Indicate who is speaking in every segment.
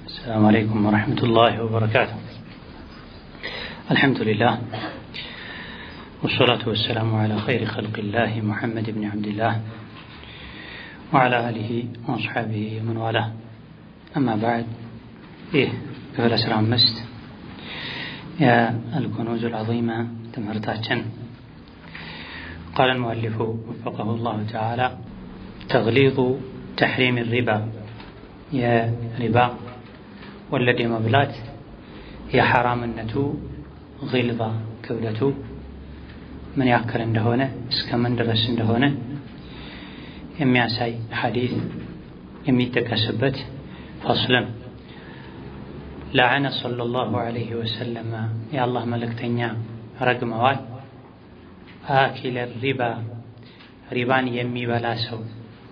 Speaker 1: السلام عليكم ورحمة الله وبركاته الحمد لله والصلاة والسلام على خير خلق الله محمد بن عبد الله وعلى آله وأصحابه ومن والاه أما بعد إيه كفل أسرع مست يا الكنوز العظيمة تمرتاتشن قال المؤلف وفقه الله تعالى تغليظ تحريم الربا يا ربا ወለድ የመብላት የሐራምነቱ ጊልባ ክብደቱ ምን ያክል እንደሆነ እስከ ምን ድረስ እንደሆነ የሚያሳይ ሐዲስ የሚጠቀስበት ፈስልም ለዐነ ሰለላሁ ዐለይሂ ወሰለም የአላህ መልእክተኛ ረግመዋል። አኪለ ሪባ ሪባን የሚበላ ሰው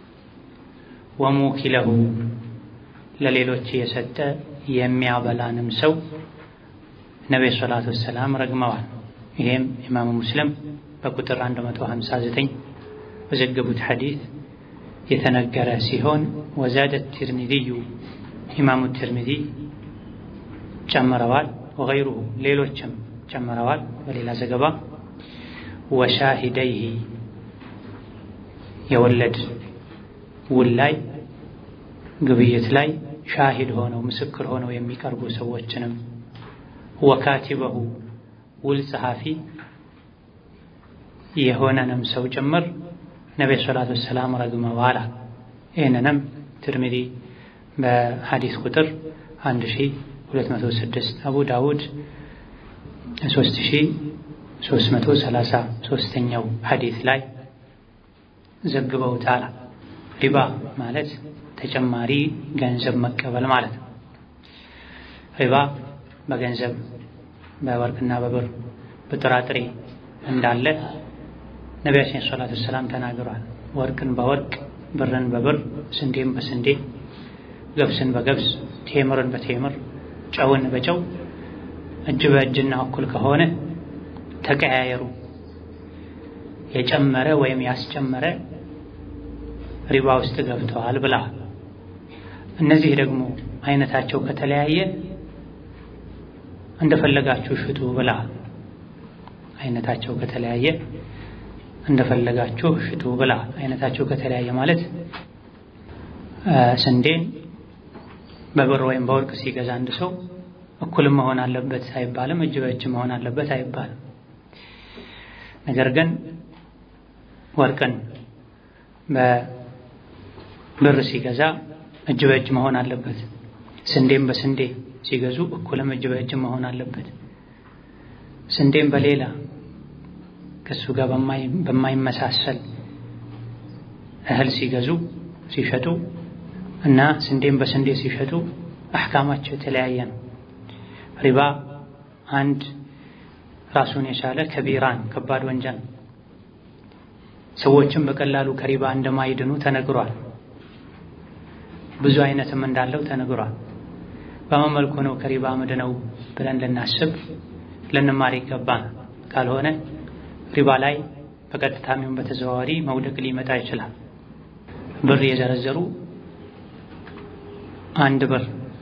Speaker 1: ወሙኪለሁ ለሌሎች የሰጠ የሚያበላንም ሰው ነቢዩ ሰላቱ ወሰላም ረግመዋል። ይሄም ኢማሙ ሙስሊም በቁጥር 159 በዘገቡት ሐዲስ የተነገረ ሲሆን ወዛደ ትርሚዚዩ ኢማሙ ትርሚዚ ጨምረዋል። ወገይሩሁ ሌሎችም ጨምረዋል። በሌላ ዘገባ ወሻሂደይሂ የወለድ ውል ላይ ግብይት ላይ ሻሂድ ሆነው ምስክር ሆነው የሚቀርቡ ሰዎችንም ወካቲበሁ ውል ጸሐፊ የሆነንም ሰው ጭምር ነቢዩ ሰላቱ ወሰላም ረግመዋል። ይህንንም ትርሚዚ በሐዲስ ቁጥር 1206 አቡ ዳውድ 3333ኛው ሐዲስ ላይ ዘግበውታል። ሪባ ማለት ተጨማሪ ገንዘብ መቀበል ማለት ነው። ሪባ በገንዘብ በወርቅና በብር በጥራጥሬ እንዳለ ነቢያችን ሰላቱ ሰላም ተናግሯል። ወርቅን በወርቅ ብርን በብር ስንዴን በስንዴ ገብስን በገብስ ቴምርን በቴምር ጨውን በጨው እጅ በእጅና እኩል ከሆነ ተቀያየሩ። የጨመረ ወይም ያስጨመረ ሪባ ውስጥ ገብተዋል ብለዋል። እነዚህ ደግሞ አይነታቸው ከተለያየ እንደፈለጋችሁ ሽጡ ብለዋል። አይነታቸው ከተለያየ እንደፈለጋችሁ ሽጡ ብለዋል። አይነታቸው ከተለያየ ማለት ስንዴን በብር ወይም በወርቅ ሲገዛ አንድ ሰው እኩልም መሆን አለበት አይባልም። እጅ በእጅ መሆን አለበት አይባልም። ነገር ግን ወርቅን ብር ሲገዛ እጅ በእጅ መሆን አለበት። ስንዴም በስንዴ ሲገዙ እኩልም እጅ በእጅ መሆን አለበት። ስንዴም በሌላ ከሱ ጋር በማይመሳሰል እህል ሲገዙ ሲሸጡ እና ስንዴም በስንዴ ሲሸጡ አሕካማቸው የተለያየ ነው። ሪባ አንድ ራሱን የቻለ ከቢራን ከባድ ወንጀል ሰዎችም በቀላሉ ከሪባ እንደማይድኑ ተነግሯል። ብዙ አይነትም እንዳለው ተነግሯል። በምን መልኩ ነው ከሪባ ምድነው ብለን ልናስብ ልንማር ይገባል። ካልሆነ ሪባ ላይ በቀጥታም ይሁን በተዘዋዋሪ መውደቅ ሊመጣ ይችላል። ብር የዘረዘሩ አንድ ብር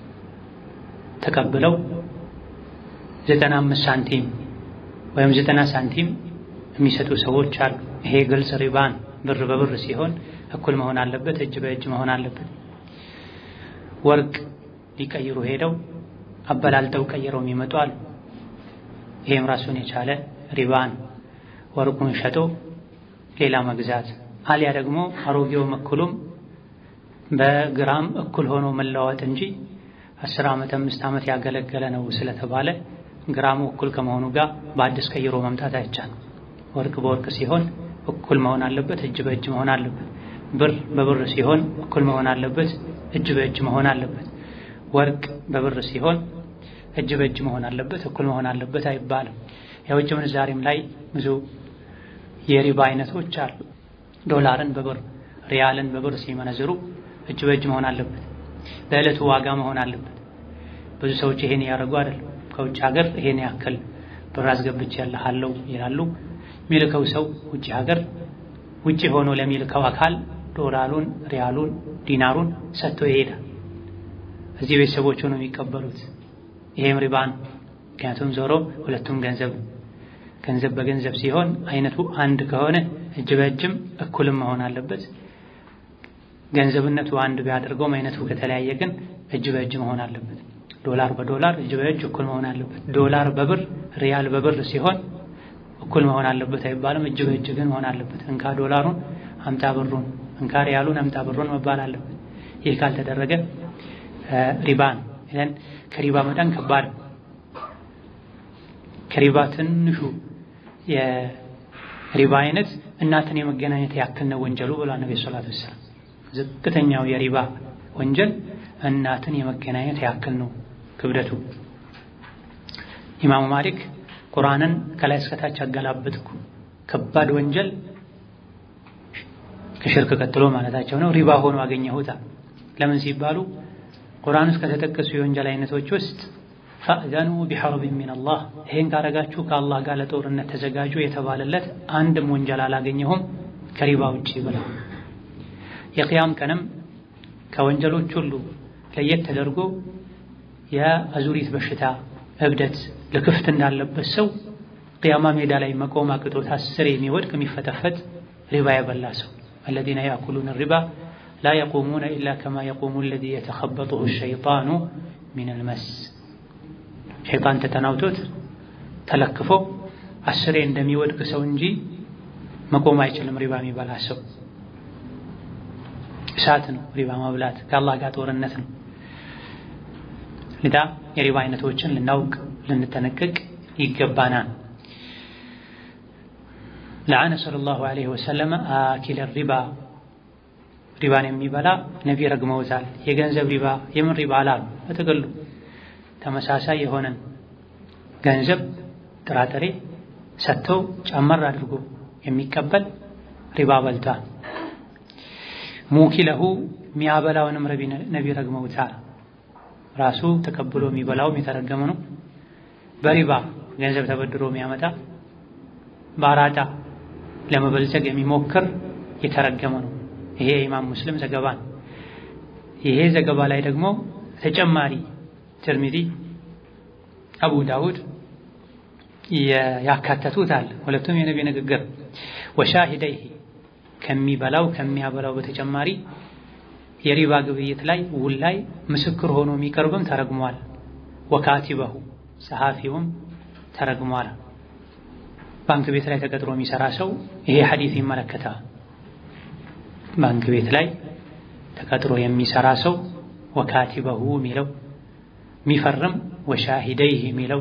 Speaker 1: ተቀብለው ዘጠና አምስት ሳንቲም ወይም ዘጠና ሳንቲም የሚሰጡ ሰዎች አሉ። ይሄ ግልጽ ሪባን ብር በብር ሲሆን እኩል መሆን አለበት፣ እጅ በእጅ መሆን አለበት። ወርቅ ሊቀይሩ ሄደው አበላልጠው ቀይረው የሚመጡ አሉ። ይሄም ራሱን የቻለ ሪባን ወርቁን ሸጦ ሌላ መግዛት አሊያ ደግሞ አሮጌውም እኩሉም በግራም እኩል ሆኖ መለዋወጥ እንጂ አስር ዓመት አምስት ዓመት ያገለገለ ነው ስለተባለ ግራሙ እኩል ከመሆኑ ጋር በአዲስ ቀይሮ መምጣት አይቻልም። ወርቅ በወርቅ ሲሆን እኩል መሆን አለበት፣ እጅ በእጅ መሆን አለበት። ብር በብር ሲሆን እኩል መሆን አለበት፣ እጅ በእጅ መሆን አለበት። ወርቅ በብር ሲሆን እጅ በእጅ መሆን አለበት፣ እኩል መሆን አለበት አይባልም። የውጭ ምንዛሬም ላይ ብዙ የሪባ አይነቶች አሉ። ዶላርን በብር ሪያልን በብር ሲመነዝሩ እጅ በእጅ መሆን አለበት፣ በዕለቱ ዋጋ መሆን አለበት። ብዙ ሰዎች ይሄን ያደርጉ አይደለም። ከውጭ ሀገር ይሄን ያክል ብር አስገብቼ ያለሃለው ይላሉ። የሚልከው ሰው ውጭ ሀገር ውጭ ሆኖ ለሚልከው አካል ዶላሩን፣ ሪያሉን፣ ዲናሩን ሰጥቶ ይሄዳል። እዚህ ቤተሰቦቹ ነው የሚቀበሉት። ይሄም ሪባ ነው። ምክንያቱም ዞሮ ሁለቱም ገንዘብ ገንዘብ በገንዘብ ሲሆን አይነቱ አንድ ከሆነ እጅ በእጅም እኩልም መሆን አለበት። ገንዘብነቱ አንድ ቢያደርገውም አይነቱ ከተለያየ ግን እጅ በእጅ መሆን አለበት። ዶላር በዶላር እጅ በእጅ እኩል መሆን አለበት። ዶላር በብር ሪያል በብር ሲሆን እኩል መሆን አለበት አይባልም። እጅ በእጅ ግን መሆን አለበት። እንካ ዶላሩን አምጣ ብሩን፣ እንካ ሪያሉን አምጣ ብሩን መባል አለበት። ይህ ካልተደረገ ሪባ ነው። ይሄን ከሪባ መጠን ከባድ ከሪባ ትንሹ የሪባ አይነት እናትን የመገናኘት ያክል ነው ወንጀሉ ብሏል ነብዩ ሰለላሁ ዐለይሂ ወሰለም። ዝቅተኛው የሪባ ወንጀል እናትን የመገናኘት ያክል ነው ክብደቱ። ኢማሙ ማሊክ ቁርአንን ከላይ እስከታች አገላበጥኩ ከባድ ወንጀል ከሽርክ ቀጥሎ ማለታቸው ነው ሪባ ሆኖ አገኘሁታ። ለምን ሲባሉ ቁርአን ውስጥ ከተጠቀሱ የወንጀል አይነቶች ውስጥ ፈእዘኑ ቢሐርቢን ሚነላህ ይሄን ካረጋችሁ ከአላህ ጋር ለጦርነት ተዘጋጁ የተባለለት አንድም ወንጀል አላገኘሁም ከሪባ ውጪ ብላ የቅያም ቀንም ከወንጀሎች ሁሉ ለየት ተደርጎ የአዙሪት በሽታ እብደት ልክፍት እንዳለበት ሰው ቅያማ ሜዳ ላይ መቆም አቅቶት አስር የሚወድቅ የሚፈተፈት ሪባ የበላ ሰው አለዚነ ያእኩሉነ ሪባ ላ የቁሙነ ኢላ ከማ የቁሙ አለዚ የተኸበጡሁ ሸይጣኑ ሚነል መስ ሸይጣን ተጠናውቶት ተለክፎ አስሬ እንደሚወድቅ ሰው እንጂ መቆም አይችልም። ሪባ የሚበላ ሰው እሳት ነው። ሪባ መብላት ከአላህ ጋር ጦርነት ነው። ልዳ የሪባ አይነቶችን ልናውቅ ልንጠነቀቅ ይገባናል። ለዓነ ሰለላሁ ዐለይሂ ወሰለም አኪለ ሪባ ሪባን የሚበላ ነቢ ረግመውታል። የገንዘብ ሪባ የምን ሪባ አላሉ በጥቅሉ ተመሳሳይ የሆነን ገንዘብ ጥራጥሬ ሰጥተው ጨመር አድርጎ የሚቀበል ሪባ በልቷል። ሙኪለሁ የሚያበላውንም ነቢ ረግመውታል። ራሱ ተቀብሎ የሚበላውም የተረገመ ነው። በሪባ ገንዘብ ተበድሮ የሚያመጣ በአራጣ ለመበልጸግ የሚሞክር የተረገመ ነው። ይሄ የኢማም ሙስሊም ዘገባ ነው። ይሄ ዘገባ ላይ ደግሞ ተጨማሪ ትርሚዚ፣ አቡ ዳውድ ያካተቱት አለ። ሁለቱም የነቢ ንግግር ወሻሂደይሂ ከሚበላው ከሚያበላው በተጨማሪ የሪባ ግብይት ላይ ውል ላይ ምስክር ሆኖ የሚቀርብም ተረግሟል። ወካቲበሁ ጸሐፊውም ተረግሟል። ባንክ ቤት ላይ ተቀጥሮ የሚሰራ ሰው ይሄ ሐዲስ ይመለከታል። ባንክ ቤት ላይ ተቀጥሮ የሚሰራ ሰው ወካቲበሁ የሚለው የሚፈርም ወሻሂደይህ የሚለው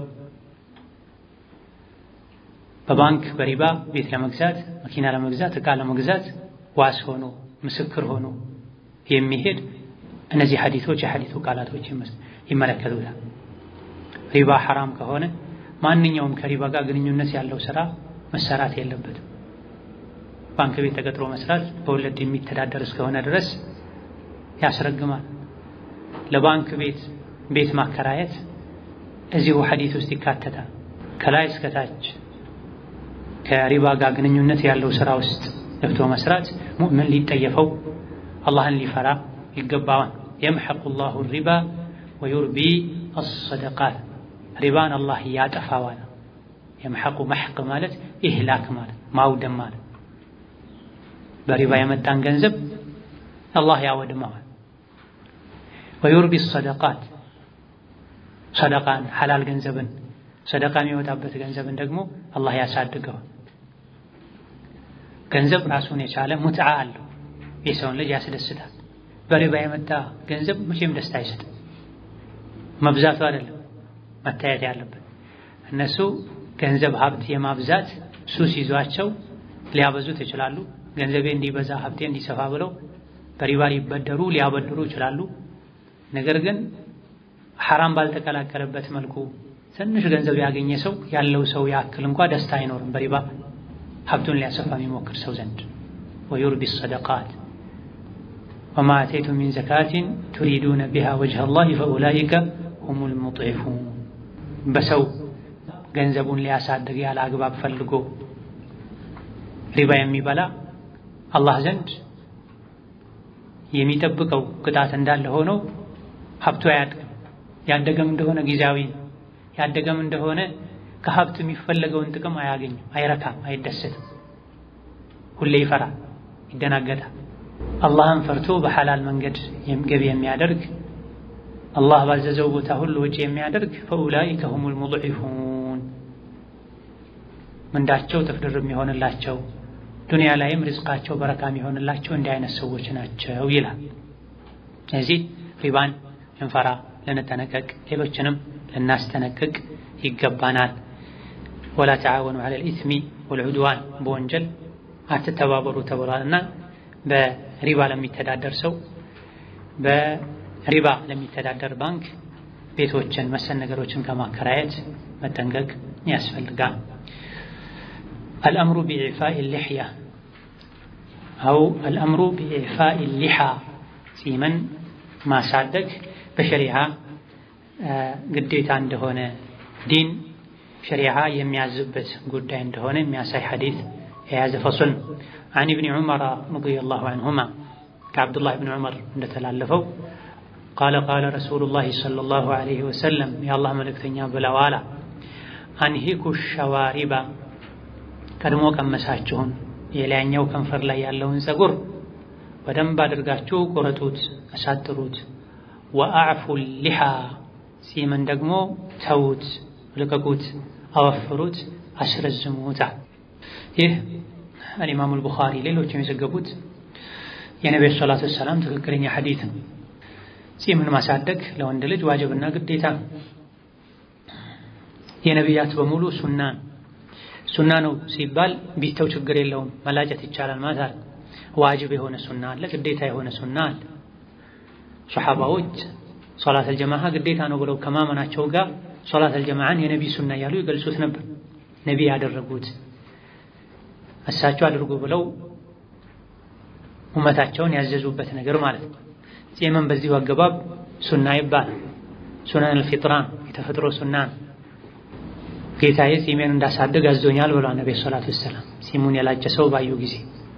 Speaker 1: በባንክ በሪባ ቤት ለመግዛት መኪና ለመግዛት ዕቃ ለመግዛት ዋስ ሆኖ ምስክር ሆኖ የሚሄድ እነዚህ ሐዲቶች የሐዲቱ ቃላቶች ይመለከቱታል። ሪባ ሐራም ከሆነ ማንኛውም ከሪባ ጋር ግንኙነት ያለው ስራ መሰራት የለበትም። ባንክ ቤት ተቀጥሮ መስራት በወለድ የሚተዳደር እስከሆነ ድረስ ያስረግማል። ለባንክ ቤት ቤት ማከራየት እዚሁ ሐዲት ውስጥ ይካተታል። ከላይ እስከታች ከሪባ ጋር ግንኙነት ያለው ስራ ውስጥ ገብቶ መስራት ሙእምን ሊጠየፈው አላህን ሊፈራ ይገባዋል። የምሐቁ ላሁ ሪባ ወዩርቢ አሰደቃት ሪባን አላህ ያጠፋዋል። የምሐቁ መሕቅ ማለት ኢህላክ ማለት ማውደም ማለት በሪባ የመጣን ገንዘብ አላህ ያወድመዋል። ወዩርቢ ሰደቃት ሰደቃን ሐላል ገንዘብን ሰደቃ የሚወጣበት ገንዘብን ደግሞ አላህ ያሳድገዋል። ገንዘብ ራሱን የቻለ ሙትዓ አለው፣ የሰውን ልጅ ያስደስታል። በሪባ የመጣ ገንዘብ መቼም ደስታ አይሰጥም። መብዛቱ አይደለም መታየት ያለበት። እነሱ ገንዘብ ሀብት የማብዛት ሱስ ይዟቸው ሊያበዙት ይችላሉ። ገንዘቤ እንዲበዛ ሀብቴ እንዲሰፋ ብለው በሪባ ሊበደሩ ሊያበድሩ ይችላሉ። ነገር ግን ሐራም ባልተቀላቀለበት መልኩ ትንሽ ገንዘብ ያገኘ ሰው ያለው ሰው ያክል እንኳ ደስታ አይኖርም በሪባ ሀብቱን ሊያሰፋ የሚሞክር ሰው ዘንድ ወዩርቢ ሰደቃት ወማ አተይቱ ሚን ዘካቲን ቱሪዱነ ቢሃ ወጅሀ ላህ ፈኡላኢከ ሁሙል ሙጥዒፉን በሰው ገንዘቡን ሊያሳድግ ያለ አግባብ ፈልጎ ሪባ የሚበላ አላህ ዘንድ የሚጠብቀው ቅጣት እንዳለ ሆኖ ሀብቱ አያድግም። ያደገም እንደሆነ ጊዜያዊ ነው። ያደገም እንደሆነ ከሀብት የሚፈለገውን ጥቅም አያገኝም፣ አይረካም፣ አይደሰትም። ሁሌ ይፈራል፣ ይደናገጣል። አላህን ፈርቶ በሐላል መንገድ ገቢ የሚያደርግ አላህ ባዘዘው ቦታ ሁሉ ወጪ የሚያደርግ ፈኡላኢከ ሁሙል ሙድዒፉን ምንዳቸው ጥፍድር የሚሆንላቸው ዱንያ ላይም ርዝቃቸው በረካ የሚሆንላቸው እንዲህ አይነት ሰዎች ናቸው ይላል። ስለዚህ ሪባን ልንፈራ ልንጠነቀቅ፣ ሌሎችንም ልናስጠነቅቅ ይገባናል። ወላ ተዓወኑ ዐለል ኢስሚ ወልዑድዋን በወንጀል አትተባበሩ ተብሏል እና በሪባ ለሚተዳደር ሰው በሪባ ለሚተዳደር ባንክ ቤቶችን መሰል ነገሮችን ከማከራየት መጠንቀቅ ያስፈልጋል። አልአምሩ ቢኢዕፋኢ ሊሕያ አው አልአምሩ ቢኢዕፋኢ ሊሓ ጺምን ማሳደግ በሸሪዓ ግዴታ እንደሆነ ዲን ሸሪዓ የሚያዝበት ጉዳይ እንደሆነ የሚያሳይ ሐዲስ የያዘ ፈሱል አን ኢብኒ ዑመር ረዲየላሁ ዐንሁማ ከአብዱላህ ብን ዑመር እንደተላለፈው ቃለ ቃለ ረሱሉላሂ ሰለላሁ ዐለይሂ ወሰለም የአላህ መልእክተኛ ብለዋላ አንሂኩ ሸዋሪባ ቀድሞ ቀመሳችሁን የላይኛው ከንፈር ላይ ያለውን ፀጉር በደንብ አድርጋችሁ ቁረጡት፣ አሳጥሩት። ወአዕፉ ሊሓ ጺምን ደግሞ ተዉት፣ ልቀቁት፣ አወፍሩት፣ አስረዝሙታ። ይህ አልኢማሙ አልቡኻሪ ሌሎችም የዘገቡት የነቢዩ ሰላቱ ወሰላም ትክክለኛ ሐዲት ነው። ጺምን ማሳደግ ለወንድ ልጅ ዋጅብና ግዴታ ነው። የነቢያት በሙሉ ሱና ሱና ነው ሲባል ቢተው ችግር የለውም መላጨት ይቻላል ማለት አለ። ዋጅብ የሆነ ሱና አለ፣ ግዴታ የሆነ ሱና አለ። ሶሐባዎች ሶላት አልጀማዓ ግዴታ ነው ብለው ከማመናቸው ጋር ሶላት አልጀማዓን የነቢ ሱና እያሉ ይገልጹት ነበር። ነቢ ያደረጉት እሳቸው አድርጉ ብለው ኡመታቸውን ያዘዙበት ነገር ማለት ነው። ጺምን በዚሁ አገባብ ሱና ይባላል። ሱናን አልፊጥራን የተፈጥሮ ሱና ነው። ጌታዬ ጺሜን እንዳሳድግ አዞኛል ብሏል ነቢ ሰላቱ ወሰላም። ጺሙን የላጨ ሰው ባዩ ጊዜ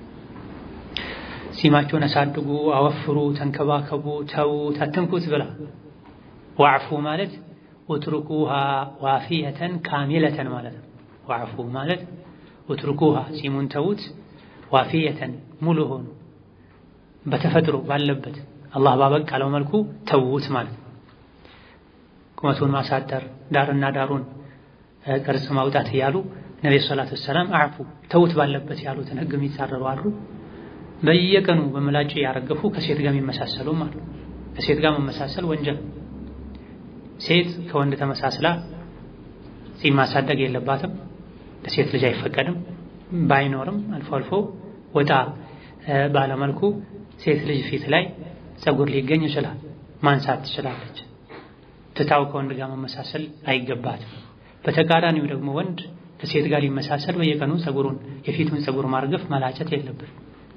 Speaker 1: ጺማችሁን አሳድጉ፣ አወፍሩ፣ ተንከባከቡ፣ ተዉት፣ አትንኩት ብላ ዋዕፉ ማለት ውትርኩሃ ዋፊየተን ካሚለተን ማለት ነው። ዋዕፉ ማለት ውትርኩሃ ጺሙን ተዉት፣ ዋፊየተን ሙሉ ሆኑ በተፈጥሮ ባለበት አላህ ባበቃለው መልኩ ተዉት ማለት ነው። ቁመቱን ማሳጠር ዳርና ዳሩን ቅርጽ ማውጣት እያሉ ነብዩ ሰለላሁ ዐለይሂ ወሰለም አዕፉ ተውት ባለበት ያሉትን ህግ የሚጻረሩ አሉ። በየቀኑ በምላጭ ያረገፉ ከሴት ጋር የሚመሳሰሉም አሉ። ከሴት ጋር መመሳሰል ወንጀል። ሴት ከወንድ ተመሳስላ ጺም ማሳደግ የለባትም። ለሴት ልጅ አይፈቀድም። ባይኖርም አልፎ አልፎ ወጣ ባለመልኩ ሴት ልጅ ፊት ላይ ፀጉር ሊገኝ ይችላል። ማንሳት ትችላለች። ትታው ከወንድ ጋር መመሳሰል አይገባትም። በተቃራኒው ደግሞ ወንድ ከሴት ጋር ሊመሳሰል በየቀኑ ፀጉሩን የፊቱን ፀጉር ማርገፍ መላጨት የለበት።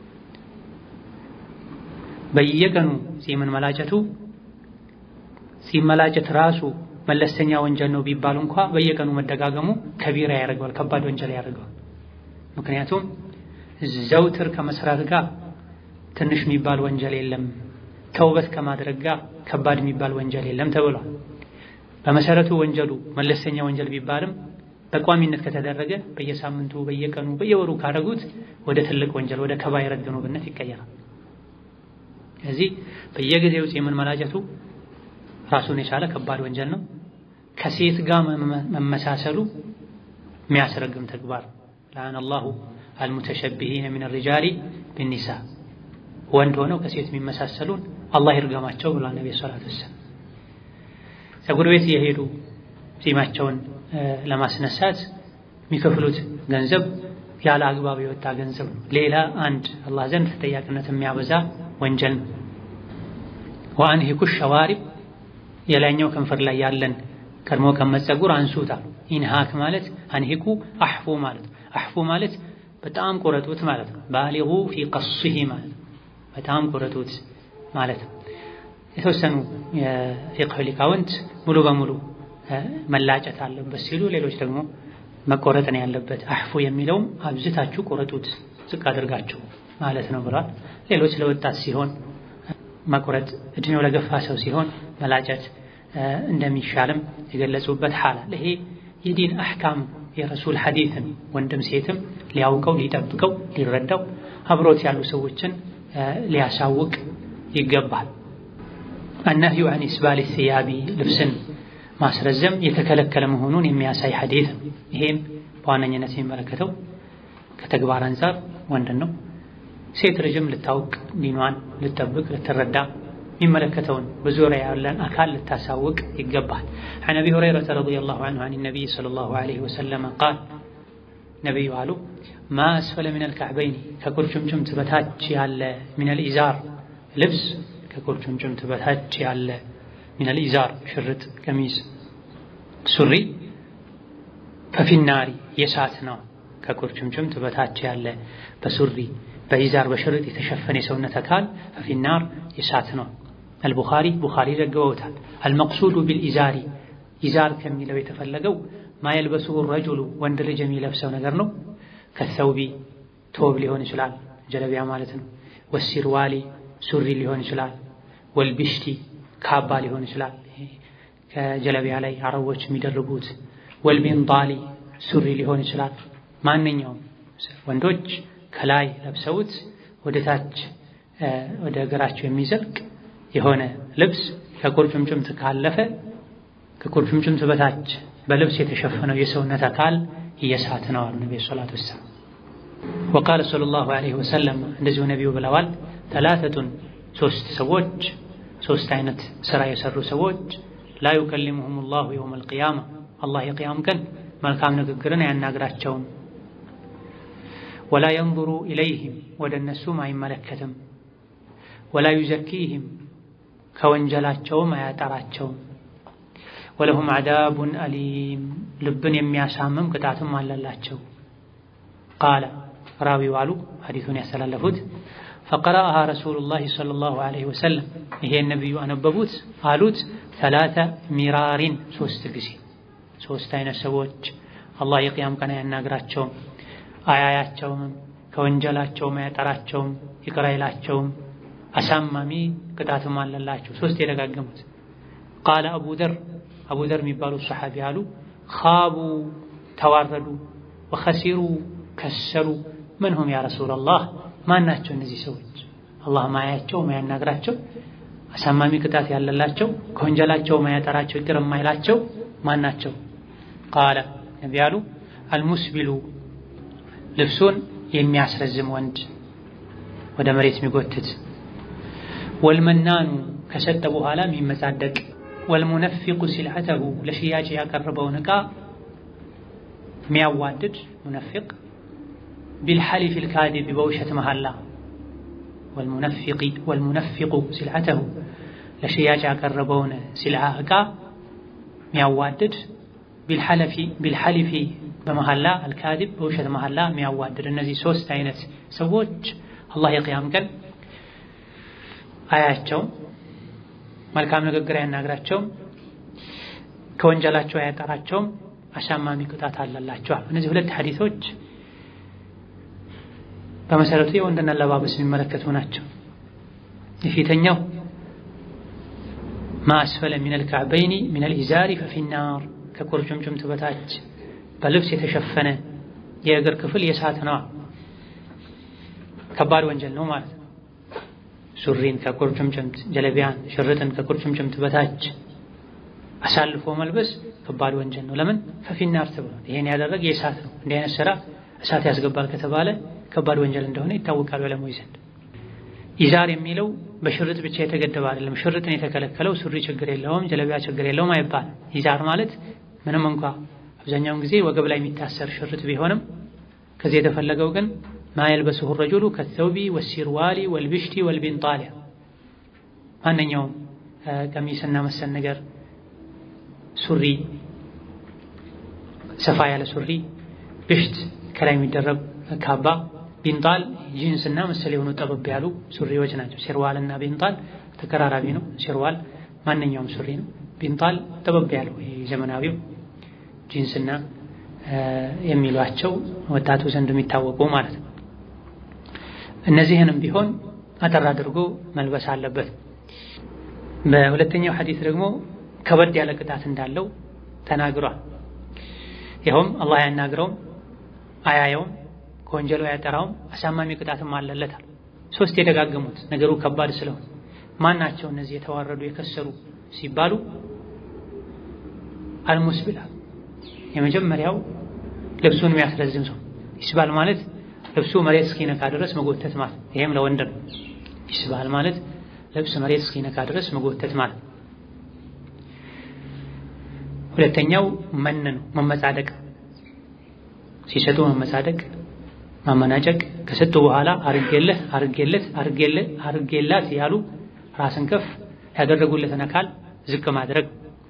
Speaker 1: በየቀኑ ጺምን መላጨቱ ጺም መላጨት ራሱ መለስተኛ ወንጀል ነው ቢባል እንኳ በየቀኑ መደጋገሙ ከቢራ ያደርገዋል፣ ከባድ ወንጀል ያደርገዋል። ምክንያቱም ዘውትር ከመስራት ጋር ትንሽ የሚባል ወንጀል የለም፣ ተውበት ከማድረግ ጋር ከባድ የሚባል ወንጀል የለም ተብሏል። በመሰረቱ ወንጀሉ መለስተኛ ወንጀል ቢባልም በቋሚነት ከተደረገ በየሳምንቱ፣ በየቀኑ፣ በየወሩ ካደረጉት ወደ ትልቅ ወንጀል ወደ ከባይረ ዝኑብነት ይቀየራል። ስለዚህ በየጊዜው ጺምን መላጨቱ ራሱን የቻለ ከባድ ወንጀል ነው። ከሴት ጋር መመሳሰሉ የሚያስረግም ተግባር ለአን አላሁ አልሙተሸቢሂነ ሚነ ሪጃሊ ቢኒሳ ወንድ ሆነው ከሴት የሚመሳሰሉን አላህ ይርገማቸው ብሏል ነቢ ሰላት ወሰላም። ፀጉር ቤት እየሄዱ ጺማቸውን ለማስነሳት የሚከፍሉት ገንዘብ ያለ አግባብ የወጣ ገንዘብ ነው። ሌላ አንድ አላህ ዘንድ ተጠያቂነት የሚያበዛ ወንጀል ነው። ወአንሂኩ ሸዋሪብ የላይኛው ከንፈር ላይ ያለን ቀድሞ ቀመጥ ፀጉር አንሱታ። ኢንሃክ ማለት አንሂኩ አሕፉ ማለት አሕፉ ማለት በጣም ቁረጡት ማለት ነው። ባሊጉ ፊ ቀስሂ ማለት በጣም ቁረጡት ማለት ነው። የተወሰኑ የፊቅህ ሊቃውንት ሙሉ በሙሉ መላጨት አለበት ሲሉ፣ ሌሎች ደግሞ መቆረጥ ነው ያለበት። አሕፉ የሚለውም አብዝታችሁ ቁረጡት ዝቅ አድርጋችሁ ማለት ነው ብሏል። ሌሎች ለወጣት ሲሆን መቁረጥ፣ እድሜው ለገፋ ሰው ሲሆን መላጨት እንደሚሻልም የገለጹበት ሐላል ይሄ የዲን አሕካም የረሱል ሐዲትን ወንድም ሴትም ሊያውቀው ሊጠብቀው ሊረዳው አብሮት ያሉ ሰዎችን ሊያሳውቅ ይገባል። አነህዩ አን ኢስባል ሲያቢ ልብስን ማስረዘም የተከለከለ መሆኑን የሚያሳይ ሐዲት ነው። ይሄም በዋነኝነት የሚመለከተው ከተግባር አንጻር ወንድን ነው። ሴት ልጅም ልታውቅ ዲኗን ልጠብቅ ልትረዳ የሚመለከተውን በዙሪያ ያለን አካል ልታሳውቅ ይገባል። عن أبي هريرة رضي الله عنه عن النبي صلى الله عليه وسلم قال ነቢዩ አሉ ማ አስፈለ ሚን አልካዕበይኒ ከቁርጭምጭምት በታች ያለ ሚን አልኢዛር ልብስ ከቁርጭምጭምት በታች ያለ ሚን አልኢዛር ሽርጥ፣ ቀሚስ፣ ሱሪ ፈፊናሪ የሳት ነው። ከቁርጭምጭምት በታች ያለ በሱሪ በኢዛር በሽርጥ የተሸፈነ የሰውነት አካል ፈፊናር የሳት ነው። አልቡኻሪ ቡኻሪ ዘግበውታል። አልመቅሱዱ ቢልኢዛሪ ኢዛር ከሚለው የተፈለገው ማየልበሱሁ ረጁሉ ወንድ ልጅ የሚለብሰው ነገር ነው። ከሰውቢ ቶብ ሊሆን ይችላል፣ ጀለቢያ ማለት ነው። ወሲርዋሊ ሱሪ ሊሆን ይችላል። ወልቢሽቲ ካባ ሊሆን ይችላል፣ ከጀለቢያ ላይ አረቦች የሚደርቡት። ወልቢንጣሊ ሱሪ ሊሆን ይችላል። ማንኛውም ወንዶች ከላይ ለብሰውት ወደ ታች ወደ እግራቸው የሚዘልቅ የሆነ ልብስ ከቁርጭምጭምት ካለፈ ከቁርጭምጭምት በታች በልብስ የተሸፈነው የሰውነት አካል እየሳት ነው አሉ ነቢ ሰላቱ ወሰላም። ወቃለ ሰለላሁ ዐለይሂ ወሰለም እንደዚሁ ነቢዩ ብለዋል፣ ተላተቱን ሶስት ሰዎች ሶስት አይነት ስራ የሰሩ ሰዎች ላ ዩከሊሙሁም ላሁ የውም አልቅያማ አላህ የቅያም ቀን መልካም ንግግርን አያናግራቸውም። ወላ የንظሩ ኢለይህም ወደ እነሱም አይመለከትም። ወላ ዩዘኪህም ከወንጀላቸውም አያጠራቸውም። ወለሁም ዓዛቡን አሊም ልብን የሚያሳምም ቅጣትም አለላቸው። ቃለ ራዊው አሉ ሐዲሱን ያስተላለፉት ፈቀረአሃ ረሱሉላሂ ሰለላሁ ዐለይሂ ወሰለም ይሄን ነቢዩ አነበቡት አሉት ሰላተ ሚራሪን ሶስት ጊዜ። ሶስት አይነት ሰዎች አላህ የቅያም ቀን አያናግራቸውም፣ አያያቸውም፣ ከወንጀላቸውም አያጠራቸውም፣ ይቅር አይላቸውም፣ አሳማሚ ቅጣትም አለላቸው። ሶስት የደጋገሙት ቃለ አቡ ዘር አቡ ዘር የሚባሉ ሰሓቢ አሉ ኻቡ ተዋረዱ፣ ወኸሲሩ ከሰሩ። ምንሁም ያ ረሱላላህ ማን ናቸው እነዚህ ሰዎች? አላህ ማያቸው ማያናግራቸው፣ አሳማሚ ቅጣት ያለላቸው፣ ከወንጀላቸው ማያጠራቸው፣ ይቅር የማይላቸው ማን ናቸው? ቃለ ነቢ አሉ አልሙስቢሉ ልብሱን የሚያስረዝም ወንድ ወደ መሬት የሚጎትት፣ ወልመናኑ ከሰጠ በኋላ የሚመጻደቅ ወልሙነፊቁ ሲልዐተሁ ለሽያጭ ያቀረበውን ዕቃ የሚያዋድድ ሙነፊቅ ቢልሐሊፍ ልካዲብ በውሸት መሐላ ወልሙነፊቁ ሲልዐተሁ ለሽያጭ ያቀረበውን ሲልዓ ዕቃ የሚያዋድድ ቢልሐሊፊ በመሐላ አልካዲብ በውሸት መሐላ የሚያዋድድ እነዚህ ሶስት አይነት ሰዎች አላህ የቅያም ቀን አያቸውም መልካም ንግግር አያናግራቸውም፣ ከወንጀላቸው አያጠራቸውም፣ አሳማሚ ቅጣት አለላቸዋል። እነዚህ ሁለት ሐዲሶች በመሰረቱ የወንድን አለባበስ የሚመለከቱ ናቸው። የፊተኛው ማ አስፈለ ሚነል ከዕበይኒ ሚነል ኢዛሪ ፈፊናር ከቁርጭምጭምት በታች በልብስ የተሸፈነ የእግር ክፍል የእሳት ነዋ፣ ከባድ ወንጀል ነው ማለት ነው። ሱሪን ከቁርጭምጭምት ጀለቢያን፣ ሽርጥን ከቁርጭምጭምት በታች አሳልፎ መልበስ ከባድ ወንጀል ነው። ለምን ፈፊናር ተብሏል። ይሄን ያደረገ የእሳት ነው። እንዲህ አይነት ስራ እሳት ያስገባል ከተባለ ከባድ ወንጀል እንደሆነ ይታወቃል በለሞች ዘንድ። ኢዛር የሚለው በሽርጥ ብቻ የተገደበ አይደለም። ሽርጥን የተከለከለው ሱሪ ችግር የለውም ጀለቢያ ችግር የለውም አይባልም። ኢዛር ማለት ምንም እንኳ አብዛኛውን ጊዜ ወገብ ላይ የሚታሰር ሽርጥ ቢሆንም ከዚህ የተፈለገው ግን ማ የልበስሁ ረጁሉ ከተውቢ ወሲርዋሊ ወልብሽቲ ወልቢንጣሊያ ማንኛውም ቀሚስና መሰል ነገር ሱሪ፣ ሰፋ ያለ ሱሪ፣ ብሽት ከላይ የሚደረብ ካባ፣ ቢንጣል ጂንስና መሰል የሆኑ ጠበብ ያሉ ሱሪዎች ናቸው። ሲርዋልና ቢንጣል ተቀራራቢ ነው። ሲርዋል ማንኛውም ሱሪ ነው። ቢንጣል ጠበብ ያለው ዘመናዊው ጂንስና የሚሏቸው ወጣቱ ዘንድ የሚታወቁ ማለት ነው። እነዚህንም ቢሆን አጠር አድርጎ መልበስ አለበት። በሁለተኛው ሐዲስ ደግሞ ከበድ ያለ ቅጣት እንዳለው ተናግሯል። ይኸውም አላህ አያናግረውም፣ አያየውም፣ ከወንጀሉ አያጠራውም፣ አሳማሚ ቅጣትም አለለታል። ሶስት የደጋገሙት ነገሩ ከባድ ስለሆነ ማን ናቸው እነዚህ የተዋረዱ የከሰሩ ሲባሉ አልሙስቢላ የመጀመሪያው ልብሱን የሚያስረዝም ሰው ይስባል ማለት ልብሱ መሬት እስኪነካ ድረስ መጎተት ማለት ይሄም ለወንድ ነው። ይስባል ማለት ልብስ መሬት እስኪነካ ድረስ መጎተት ማለት። ሁለተኛው መን ነው፣ መመጻደቅ ሲሰጡ መመጻደቅ፣ ማመናጨቅ ከሰጡ በኋላ አርጌለህ አርጌለት አርጌለት አርጌላት ያሉ ራስን ከፍ ያደረጉለትን አካል ዝቅ ማድረግ።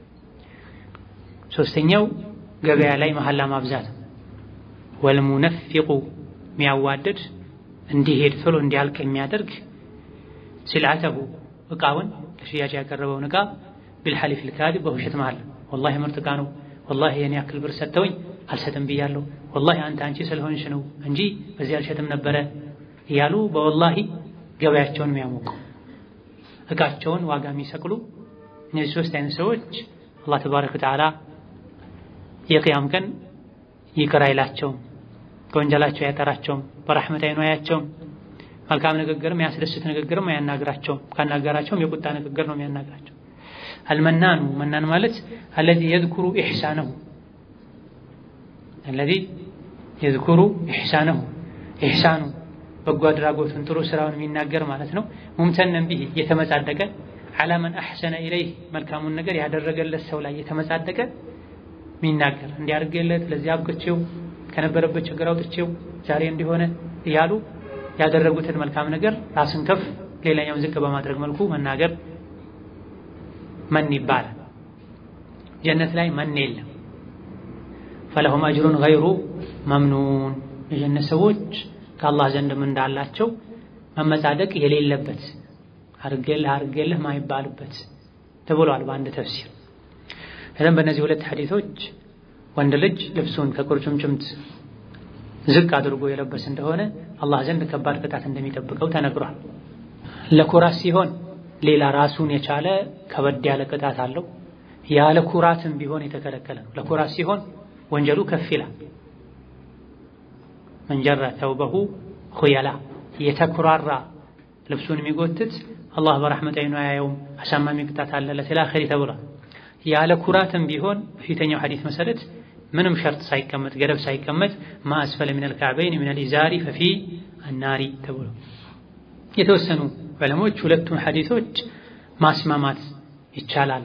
Speaker 1: ሶስተኛው ገበያ ላይ መሐላ ማብዛት ወልሙነፊቁ የሚያዋድድ እንዲሄድ ቶሎ እንዲያልቅ የሚያደርግ ስልዓተሁ እቃውን ለሽያጭ ያቀረበውን እቃ ቢልሐሊፍ ልካዚብ በውሸት መሃል ወላሂ ምርጥ እቃ ነው፣ ወላሂ የኔ ያክል ብር ሰጥተውኝ አልሰጥም ብያለሁ፣ ወላሂ አንተ አንቺ ስለሆንሽ ነው እንጂ በዚህ አልሸጥም ነበረ እያሉ በወላሂ ገበያቸውን የሚያሞቁ እቃቸውን ዋጋ የሚሰቅሉ እነዚህ ሶስት አይነት ሰዎች አላህ ተባረከ ወተዓላ የቅያም ቀን ይቅር አይላቸውም፣ ከወንጀላቸው አያጠራቸውም፣ በረሕመት አይኑ አያቸውም። መልካም ንግግርም ያስደስት ንግግርም አያናግራቸውም። ካናገራቸውም የቁጣ ንግግር ነው የሚያናግራቸው። አልመናኑ መናን ማለት አለዚ የዝኩሩ ኢሕሳነሁ አለዚ የዝኩሩ ኢሕሳነሁ ኢሕሳኑ በጎ አድራጎቱን ጥሩ ስራውን የሚናገር ማለት ነው። ሙምተነን ቢሂ የተመጻደቀ ዐላ መን አሕሰነ ኢለይህ መልካሙን ነገር ያደረገለት ሰው ላይ የተመጻደቀ ሚናገር እንዲያርገለት ለዚህ አብቅቼው ከነበረበት ችግር አውጥቼው ዛሬ እንዲሆነ እያሉ ያደረጉትን መልካም ነገር ራስን ከፍ ሌላኛውን ዝቅ በማድረግ መልኩ መናገር መን ይባላል። ጀነት ላይ መን የለም። ፈለሁም አጅሩን ገይሩ መምኑን የጀነት ሰዎች ከአላህ ዘንድም እንዳላቸው መመጻደቅ የሌለበት አርጌልህ አርጌልህ ማይባልበት ተብሏል በአንድ ተፍሲር። እለም በእነዚህ ሁለት ሐዲሶች ወንድ ልጅ ልብሱን ከቁርጭምጭምት ዝቅ አድርጎ የለበስ እንደሆነ አላህ ዘንድ ከባድ ቅጣት እንደሚጠብቀው ተነግሯል። ለኩራት ሲሆን ሌላ ራሱን የቻለ ከበድ ያለ ቅጣት አለው። ያለ ኩራትም ቢሆን የተከለከለ ነው። ለኩራት ሲሆን ወንጀሉ ከፍ ይላል። መንጀረ ተውበሁ ኹየላ የተኩራራ ልብሱን የሚጎትት አላህ በረሕመት አይኑ አያየውም፣ አሳማሚ ቅጣት አለለት ኢላ አኺሪ ተብሏል። ያለ ኩራትም ቢሆን በፊተኛው ሐዲስ መሰረት ምንም ሸርጥ ሳይቀመጥ ገደብ ሳይቀመጥ ማአስፈለ ሚነል ካዕበይን ሚነል ኢዛሪ ፈፊ አናሪ ተብሎ የተወሰኑ ዕለሞች ሁለቱን ሐዲሶች ማስማማት ይቻላል።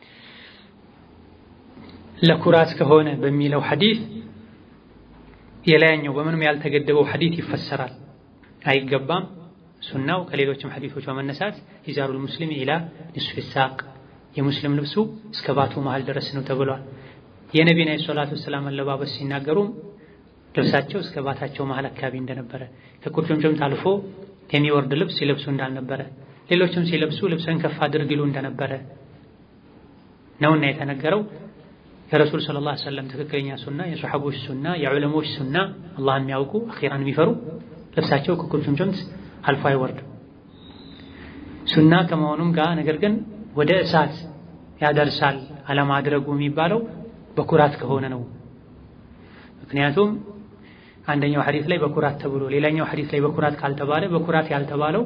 Speaker 1: ለኩራት ከሆነ በሚለው ሐዲስ የላያኛው በምንም ያልተገደበው ሐዲስ ይፈሰራል። አይገባም። ሱናው ከሌሎችም ሐዲሶች በመነሳት ኢዛሩል ሙስሊም ኢላ ኒስፊ ሳቅ የሙስሊም ልብሱ እስከ ባቱ መሃል ድረስ ነው ተብሏል። የነቢና ሰላቱ ሰላም አለባበስ ሲናገሩም ልብሳቸው እስከ ባታቸው መሃል አካባቢ እንደነበረ ከቁርጭምጭምት አልፎ የሚወርድ ልብስ ሲለብሱ እንዳልነበረ ሌሎችም ሲለብሱ ልብስን ከፍ አድርግ ይሉ እንደነበረ ነውና የተነገረው። የረሱል ሰለላሁ ዐለይሂ ወሰለም ትክክለኛ ሱና፣ የሰሐቦች ሱና፣ የዑለሞች ሱና አላህን የሚያውቁ አኺራን የሚፈሩ ልብሳቸው ከቁርጭምጭምት አልፎ አይወርድም። ሱና ከመሆኑም ጋር ነገር ግን ወደ እሳት ያደርሳል አለማድረጉ የሚባለው በኩራት ከሆነ ነው። ምክንያቱም አንደኛው ሐዲስ ላይ በኩራት ተብሎ ሌላኛው ሐዲስ ላይ በኩራት ካልተባለ በኩራት ያልተባለው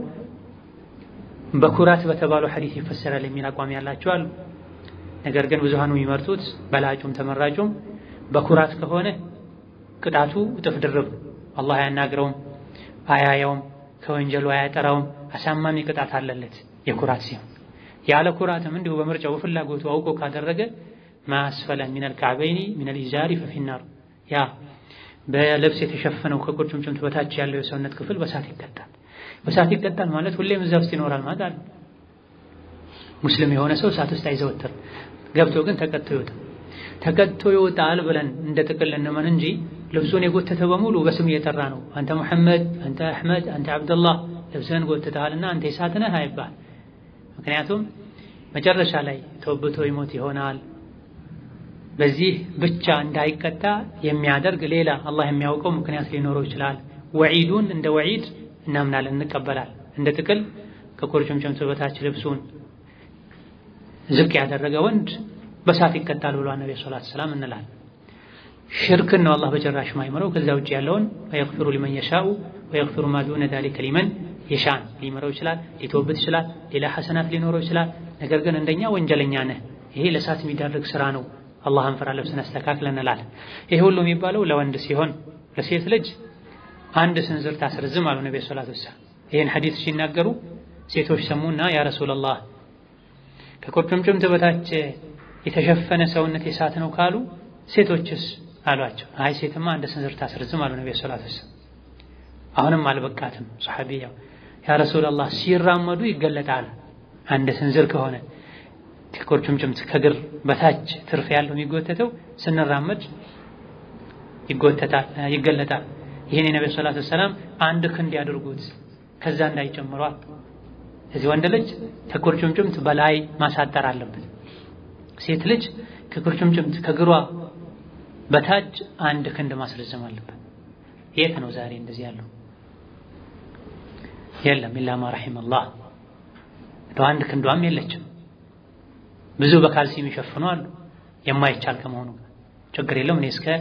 Speaker 1: በኩራት በተባለው ሐዲስ ይፈሰራል የሚል አቋም ያላቸው አሉ። ነገር ግን ብዙሃኑ የሚመርጡት በላጩም ተመራጩም በኩራት ከሆነ ቅጣቱ እጥፍ ድርብ፣ አላህ አያናግረውም፣ አያየውም፣ ከወንጀሉ አያጠራውም፣ አሳማሚ ቅጣት አለለት የኩራት ሲሆን ያለ ኩራትም እንዲሁ በምርጫው በፍላጎቱ አውቆ ካደረገ ማስፈለ ሚነል ካዕበይኒ ሚነል ኢዛሪ ፈፊናር ያ በልብስ የተሸፈነው ከቁርጭምጭምት በታች ያለው የሰውነት ክፍል በሳት ይቀጣል። በሳት ይቀጣል ማለት ሁሌም እዛ ውስጥ ይኖራል ማለት አለ። ሙስሊም የሆነ ሰው እሳት ውስጥ አይዘወትር፣ ገብቶ ግን ተቀጥቶ ይወጣል። ተቀጥቶ ይወጣል ብለን እንደ ጥቅል እንመን እንጂ ልብሱን የጎተተ በሙሉ በስም እየጠራ ነው። አንተ ሙሐመድ፣ አንተ አሕመድ፣ አንተ አብደላህ ልብስህን ጎትተሃልና አንተ የሳት ነህ አይባል። ምክንያቱም መጨረሻ ላይ ተወብቶ ይሞት ይሆናል። በዚህ ብቻ እንዳይቀጣ የሚያደርግ ሌላ አላህ የሚያውቀው ምክንያት ሊኖረው ይችላል። ወዒዱን እንደ ወዒድ እናምናለን፣ እንቀበላል። እንደ ጥቅል ከቁርጭምጭምቱ በታች ልብሱን ዝቅ ያደረገ ወንድ በሳት ይቀጣል ብሏል ነብዩ ሰለላሁ ዐለይሂ ወሰለም እንላለን። ሽርክን ነው አላህ በጭራሽ ማይምረው። ከዛ ውጭ ያለውን ወየግፊሩ ሊመን የሻኡ ወየግፊሩ ማ ዱነ ዛሊከ ሊመን የሻን ሊምረው ይችላል፣ ሊተውበት ይችላል፣ ሌላ ሐሰናት ሊኖረው ይችላል። ነገር ግን እንደኛ ወንጀለኛ ነህ፣ ይሄ ለእሳት የሚዳርግ ስራ ነው፣ አላህን ፍራ፣ ልብስን አስተካክል እንላለን። ይሄ ሁሉ የሚባለው ለወንድ ሲሆን ለሴት ልጅ አንድ ስንዝር ታስረዝም አሉ ነብዩ ሰለላሁ ዐለይሂ ወሰለም። ይሄን ሐዲስ ሲናገሩ ሴቶች ሰሙና ያ ረሱላህ ከቁርጭምጭምት በታች የተሸፈነ ሰውነት የሳት ነው ካሉ ሴቶችስ አሏቸው። አይ ሴትማ አንድ ስንዝር ታስረዝም አሉ ነብዩ ሰለላሁ ዐለይሂ ወሰለም። አሁንም አልበቃትም ሰሐቢያው ያ ረሱላህ ሲራመዱ ይገለጣል። አንድ ስንዝር ከሆነ ከቁርጭምጭምት ከግር በታች ትርፍ ያለው የሚጎተተው ስንራመድ ይጎተታል ይገለጣል። ይህን የነብዩ ሰለላሁ ዐለይሂ ወሰለም አንድ ክንድ ያድርጉት ከዛ እንዳይጨምሯል። እዚህ ወንድ ልጅ ከቁርጭምጭምት በላይ ማሳጠር አለበት። ሴት ልጅ ከቁርጭምጭምት ከግሯ በታች አንድ ክንድ ማስረዘም አለበት። የት ነው ዛሬ እንደዚህ ያለው? የለም ኢላ ማ ረሒመላህ እንደው አንድ ክንዷም የለችም። ብዙ በካልሲ የሚሸፍኑ አሉ። የማይቻል ከመሆኑ ችግር የለውም እኔ እስከ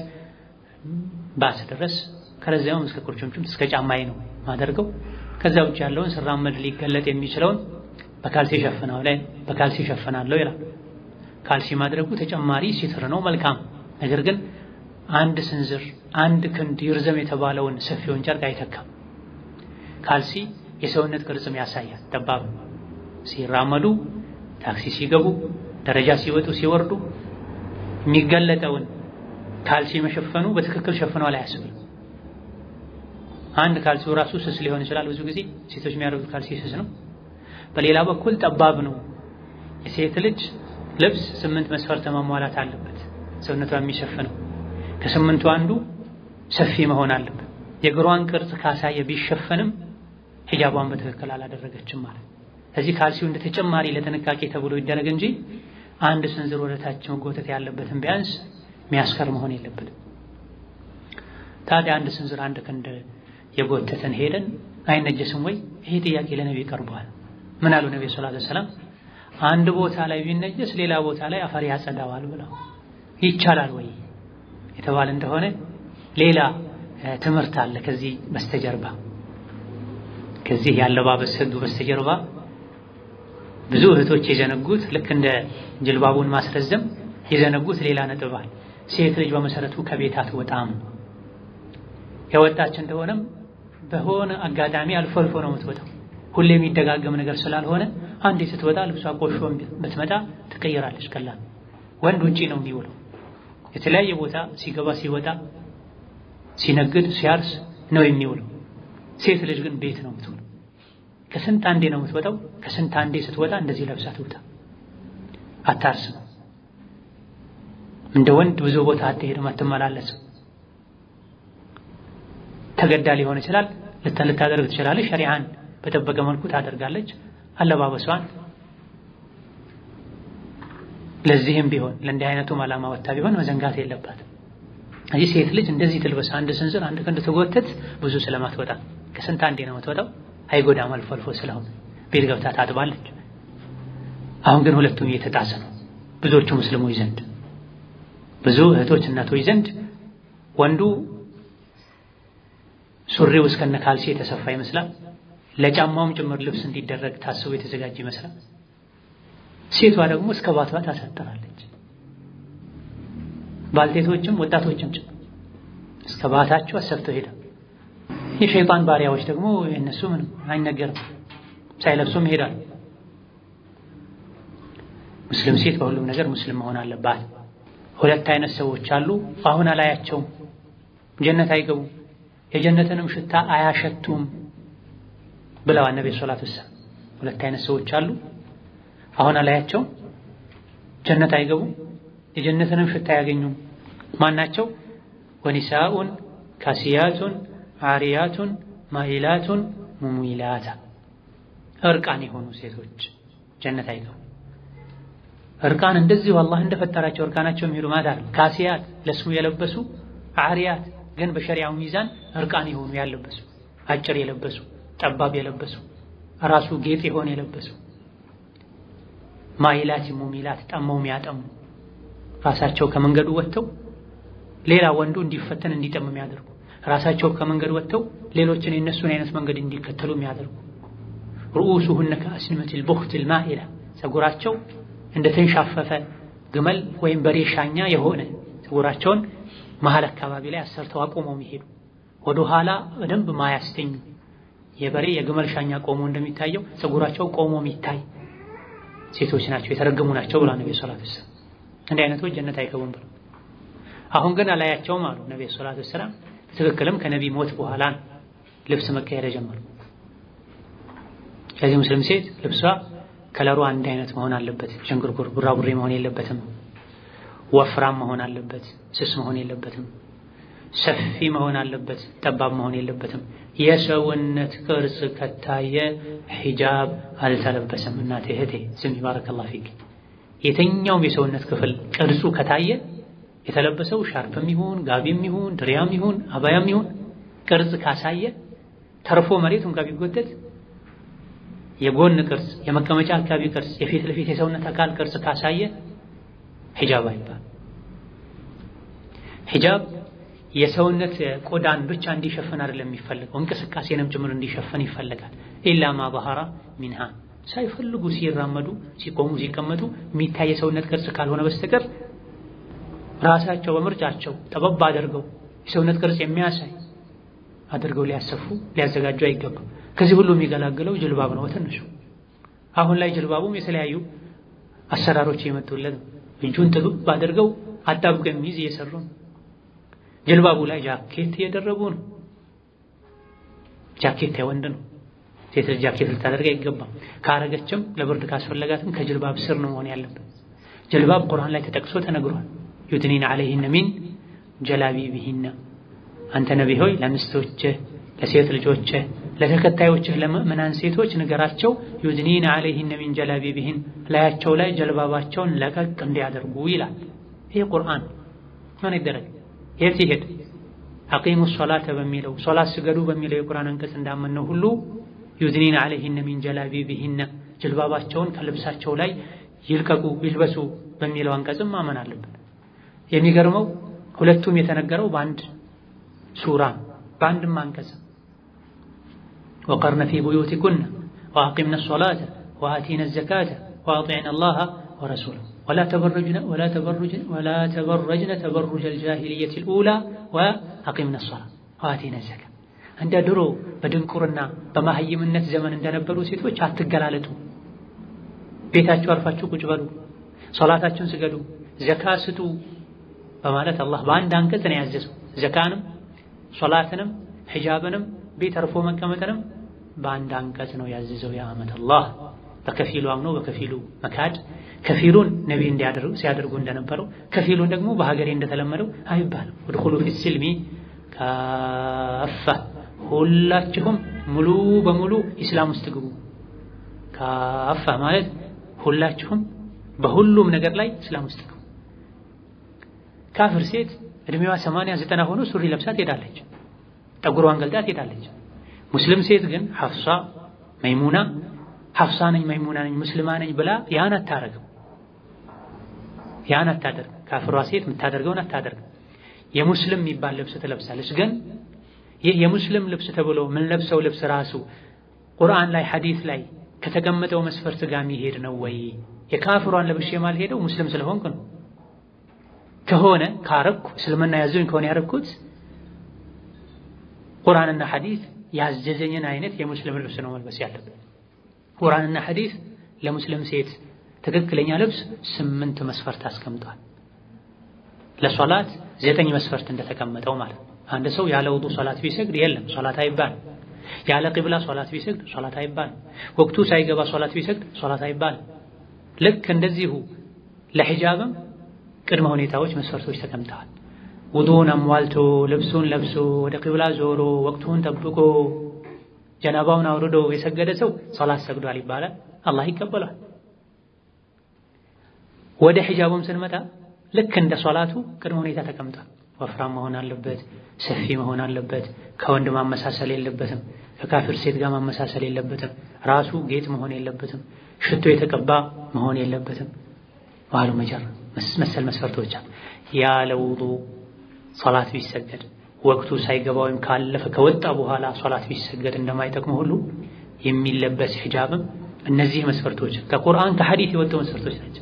Speaker 1: ባስ ድረስ ከረዚያውም እስከ ቁርጭምጭምት እስከ ጫማዬ ነው ማደርገው። ከዛ ውጭ ያለውን ስራመድ ሊገለጥ የሚችለውን በካልሲ ሸፍናው ላይ በካልሲ ሸፍናለሁ ይላል። ካልሲ ማድረጉ ተጨማሪ ሲትር ነው መልካም። ነገር ግን አንድ ስንዝር አንድ ክንድ ይርዘም የተባለውን ሰፊውን ጨርቅ አይተካም። ካልሲ የሰውነት ቅርጽም ያሳያል። ጠባብ ሲራመዱ፣ ታክሲ ሲገቡ፣ ደረጃ ሲወጡ ሲወርዱ የሚገለጠውን ካልሲ መሸፈኑ በትክክል ሸፍኗል አያስብልም። አንድ ካልሲው ራሱ ስስ ሊሆን ይችላል። ብዙ ጊዜ ሴቶች የሚያደርጉት ካልሲ ስስ ነው። በሌላ በኩል ጠባብ ነው። የሴት ልጅ ልብስ ስምንት መስፈርት ማሟላት አለበት ሰውነቷ የሚሸፍነው ከስምንቱ አንዱ ሰፊ መሆን አለበት። የእግሯን ቅርጽ ካሳየ ቢሸፈንም ሂጃቧን በትክክል አላደረገችም ማለት። እዚህ ካልሲው እንደ ተጨማሪ ለጥንቃቄ ተብሎ ይደረግ እንጂ አንድ ስንዝር ወደታች መጎተት ያለበትን ቢያንስ የሚያስከር መሆን የለበትም። ታዲያ አንድ ስንዝር አንድ ክንድ የጎተተን ሄደን አይነጀስም ወይ? ይሄ ጥያቄ ለነቢ ቀርቧል። ምን አሉ ነቢ ሰለላሁ ዐለይሂ ወሰለም? አንድ ቦታ ላይ ቢነጀስ ሌላ ቦታ ላይ አፈር ያጸዳዋል ብለው ይቻላል ወይ የተባለ እንደሆነ ሌላ ትምህርት አለ ከዚህ በስተጀርባ ከዚህ ያለባበስ ሕግ በስተጀርባ ብዙ እህቶች የዘነጉት ልክ እንደ ጅልባቡን ማስረዘም የዘነጉት ሌላ ነጥብ አለ። ሴት ልጅ በመሰረቱ ከቤት አትወጣም። የወጣች እንደሆነም በሆነ አጋጣሚ አልፎ አልፎ ነው የምትወጣው። ሁሌ የሚደጋገም ነገር ስላልሆነ አንዴ ስትወጣ ልብሷ ቆሾ ብትመጣ ትቀይራለች። ቀላል ወንድ ውጪ ነው የሚውለው የተለያየ ቦታ ሲገባ ሲወጣ ሲነግድ ሲያርስ ነው የሚውለው። ሴት ልጅ ግን ቤት ነው የምትውለው። ከስንት አንዴ ነው የምትወጣው። ከስንት አንዴ ስትወጣ እንደዚህ ለብሳ ትውጣ። አታርስም። እንደ ወንድ ብዙ ቦታ አትሄድም፣ አትመላለስም። ተገዳ ሊሆን ይችላል። ልታደርግ ትችላለች። ሸሪዓን በጠበቀ መልኩ ታደርጋለች አለባበሷን። ለዚህም ቢሆን ለእንዲህ አይነቱም ዓላማ ወታ ቢሆን መዘንጋት የለባትም። እዚህ ሴት ልጅ እንደዚህ ትልበስ፣ አንድ ስንዝር አንድ ክንድ ትጎተት፣ ብዙ ስለማትወጣ ከስንት አንዴ ነው የምትወጣው። አይጎዳም፣ አልፎ አልፎ ስለሆነ ቤት ገብታ ታጥባለች። አሁን ግን ሁለቱም እየተጣሰ ነው ብዙዎቹ ሙስሊሞች ዘንድ፣ ብዙ እህቶች እናቶች ዘንድ ወንዱ ሱሪው እስከነ ካልሲ የተሰፋ ይመስላል። ለጫማውም ጭምር ልብስ እንዲደረግ ታስቦ የተዘጋጀ ይመስላል። ሴቷ ደግሞ እስከ ባቷ ታሳጥራለች። ባልቴቶችም ወጣቶችም ጭምር እስከ ባታቸው አሰፍተው ሄዳ የሸይጣን ባሪያዎች ደግሞ የእነሱ ምንም አይነገርም ሳይለብሱም ይሄዳሉ። ሙስሊም ሴት በሁሉም ነገር ሙስሊም መሆን አለባት። ሁለት አይነት ሰዎች አሉ። አሁን አላያቸውም፣ ጀነት አይገቡም፣ የጀነትንም ሽታ አያሸቱም ብለዋል ነብዩ ሰለላሁ ዐለይሂ ወሰለም። ሁለት አይነት ሰዎች አሉ። አሁን አላያቸውም፣ ጀነት አይገቡም፣ የጀነትንም ሽታ አያገኙም። ማናቸው? ወኒሳኡን ካሲያቱን አሪያቱን ማኢላቱን ሙሙይላታ እርቃን የሆኑ ሴቶች ጀነት አይገቡም። እርቃን እንደዚሁ አላህ እንደፈጠራቸው እርቃናቸው የሚሄዱ ማለት አይደል። ካሲያት ለስሙ የለበሱ አሪያት ግን በሸሪዓው ሚዛን እርቃን የሆኑ ያለበሱ አጭር የለበሱ ጠባብ የለበሱ ራሱ ጌጥ የሆነ የለበሱ ማይላት ሙሚላት ጠመው የሚያጠሙ ራሳቸው ከመንገዱ ወጥተው ሌላ ወንዱ እንዲፈተን እንዲጠም የሚያደርጉ ራሳቸው ከመንገድ ወጥተው ሌሎችን የእነሱን አይነት መንገድ እንዲከተሉ የሚያደርጉ ርኡሱሁነ ከአስንመቲል ቡኽቲል ማኢላ ፀጉራቸው እንደ ተንሻፈፈ ግመል ወይም በሬ ሻኛ የሆነ ፀጉራቸውን መሀል አካባቢ ላይ አሰርተው አቁመው የሚሄዱ ወደ ኋላ በደንብ ማያስተኙ የበሬ የግመል ሻኛ ቆሞ እንደሚታየው ፀጉራቸው ቆሞ የሚታይ ሴቶች ናቸው የተረገሙ ናቸው ብላ ነቢ ሰላት ወሰላም እንዲህ አይነቶች ጀነት አይገቡም ብለው አሁን ግን አላያቸውም አሉ ነቢ ሰላት ወሰላም ትክክልም ከነቢ ሞት በኋላ ልብስ መቀየር ጀመሩ ከዚህ ሙስሊም ሴት ልብሷ ከለሩ አንድ አይነት መሆን አለበት ዥንጉርጉር ቡራቡሬ መሆን የለበትም ወፍራም መሆን አለበት ስስ መሆን የለበትም ሰፊ መሆን አለበት ጠባብ መሆን የለበትም የሰውነት ቅርጽ ከታየ ሒጃብ አልተለበሰም እናቴ እህቴ ስሚ ባረከላሁ ፊክ የትኛውም የሰውነት ክፍል ቅርጹ ከታየ የተለበሰው ሻርፕም ይሁን ጋቢም ይሁን ድሪያም ይሁን አባያም ይሁን ቅርጽ ካሳየ ተርፎ መሬት እንኳ ቢጎተት የጎን ቅርጽ የመቀመጫ አካባቢ ቅርጽ የፊት ለፊት የሰውነት አካል ቅርጽ ካሳየ ሒጃብ አይባል ሒጃብ የሰውነት ቆዳን ብቻ እንዲሸፍን አይደለም የሚፈልገው እንቅስቃሴንም ጭምር እንዲሸፍን ይፈልጋል ኢላ ማ ባህራ ሚንሃ ሳይፈልጉ ሲራመዱ ሲቆሙ ሲቀመጡ የሚታይ የሰውነት ቅርጽ ካልሆነ በስተቀር ራሳቸው በምርጫቸው ጠበብ አድርገው የሰውነት ቅርጽ የሚያሳይ አድርገው ሊያሰፉ ሊያዘጋጁ አይገባም። ከዚህ ሁሉ የሚገላግለው ጅልባብ ነው በትንሹ። አሁን ላይ ጅልባቡም የተለያዩ አሰራሮች የመጡለት ነው። እጁን ጥብብ አድርገው አጣብቀው የሚይዝ እየሰሩ ነው። ጅልባቡ ላይ ጃኬት እየደረቡ ነው። ጃኬት የወንድ ነው። ሴት ልጅ ጃኬት ልታደርግ አይገባም። ካረገችም ለብርድ ካስፈለጋትም ከጅልባብ ስር ነው መሆን ያለበት። ጅልባብ ቁርአን ላይ ተጠቅሶ ተነግሯል። ዩድኒን ዐለይሂነ ሚን ጀላቢቢሂነ አንተ ነቢ ሆይ ለሚስቶችህ፣ ለሴት ልጆችህ፣ ለተከታዮችህ ለምእምናን ሴቶች ንገራቸው ዩድኒን ዐለይሂነ ሚን ጀላቢቢሂን ላያቸው ላይ ጀልባባቸውን ለቀቅ እንዲያደርጉ ይላል። ይህ ቁርአን ምን ይደረግ የት ይሄድ? አቂሙ ሶላተ በሚለው ሶላት ስገዱ በሚለው የቁርአን አንቀጽ እንዳመነው ሁሉ ዩድኒን ዐለይሂነ ሚን ጀላቢቢሂነ ጀልባባቸውን ከልብሳቸው ላይ ይልቀቁ ይልበሱ በሚለው አንቀጽም ማመን አለብን። የሚገርመው ሁለቱም የተነገረው በአንድ ሱራ በአንድም አንቀጽ ወቀርነ ፊ ቡዩቲኩነ ወአቂምነ ሶላተ ወአቲነ ዘካተ ወአጢዕነ አላህ ወረሱለሁ ወላ ተበረጅነ ተበሩጀል ጃሂልየቲል ኡላ ወአቂምነ ሶላ ወአቲነ ዘካ እንደ ድሮ በድንቁርና በማህይምነት ዘመን እንደነበሩ ሴቶች አትገላለጡ። ቤታችሁ አርፋችሁ ቁጭ በሉ፣ ሶላታችሁን ስገዱ፣ ዘካ ስጡ በማለት አላህ በአንድ አንቀጽ ነው ያዘዘው። ዘካንም ሶላትንም ሒጃብንም ቤት አርፎ መቀመጥንም በአንድ አንቀጽ ነው ያዘዘው። የአመት አላህ በከፊሉ አምኖ በከፊሉ መካድ፣ ከፊሉን ነቢ እንዲያደርጉ ሲያደርጉ እንደነበረው ከፊሉን ደግሞ በሀገሬ እንደተለመደው አይባልም። ወድኹሉ ፊ ሲልሚ ካፋ ሁላችሁም ሙሉ በሙሉ ኢስላም ውስጥ ግቡ። ካፋ ማለት ሁላችሁም በሁሉም ነገር ላይ እስላም ውስጥ ግቡ። ካፍር ሴት እድሜዋ ሰማንያ ዘጠና ሆኖ ሱሪ ለብሳ ትሄዳለች፣ ጠጉሯን ገልጣ ትሄዳለች። ሙስሊም ሴት ግን ሐፍሷ መይሙና ሐፍሳ ነኝ መይሙና ነኝ ሙስሊማ ነኝ ብላ ያን አታረግም። ያን አታደርግ። ካፍሯ ሴት የምታደርገውን አታደርግም። የሙስሊም የሚባል ልብስ ትለብሳለች። ግን ይህ የሙስሊም ልብስ ተብሎ ምን ለብሰው ልብስ ራሱ ቁርአን ላይ ሐዲስ ላይ ከተቀመጠው መስፈርት ጋር የሚሄድ ነው ወይ? የካፍሯን ለብሼ የማልሄደው ሙስሊም ስለሆንኩ ነው ከሆነ ካረኩ እስልምና ያዘኝ ከሆነ ያረኩት ቁርአንና ሐዲስ ያዘዘኝን አይነት የሙስሊም ልብስ ነው መልበስ ያለብን። ቁርአንና ሐዲስ ለሙስሊም ሴት ትክክለኛ ልብስ ስምንት መስፈርት አስቀምጧል። ለሶላት ዘጠኝ መስፈርት እንደተቀመጠው ማለት ነው። አንድ ሰው ያለ ውዱ ሶላት ቢሰግድ የለም ሶላት አይባልም። ያለ ቂብላ ሶላት ቢሰግድ ሶላት አይባልም። ወቅቱ ሳይገባ ሶላት ቢሰግድ ሶላት አይባልም። ልክ እንደዚሁ ለሒጃብም ቅድመ ሁኔታዎች መስፈርቶች ተቀምጠዋል። ውዱን አሟልቶ ልብሱን ለብሶ ወደ ቂብላ ዞሮ ወቅቱን ጠብቆ ጀናባውን አውርዶ የሰገደ ሰው ሶላት ሰግዷል ይባላል። አላህ ይቀበሏል። ወደ ሒጃቡም ስንመጣ ልክ እንደ ሶላቱ ቅድመ ሁኔታ ተቀምጧል። ወፍራም መሆን አለበት፣ ሰፊ መሆን አለበት፣ ከወንድ ማመሳሰል የለበትም፣ ከካፊር ሴት ጋር ማመሳሰል የለበትም፣ ራሱ ጌጥ መሆን የለበትም፣ ሽቶ የተቀባ መሆን የለበትም። ዋሉ መጀር መሰል መስፈርቶች ያለ ውዱ ሶላት ቢሰገድ ወቅቱ ሳይገባ ወይም ካለፈ ከወጣ በኋላ ሶላት ቢሰገድ እንደማይጠቅሙ ሁሉ የሚለበስ ሒጃብም እነዚህ መስፈርቶች ከቁርአን ከሐዲት የወጡ መስፈርቶች ናቸው።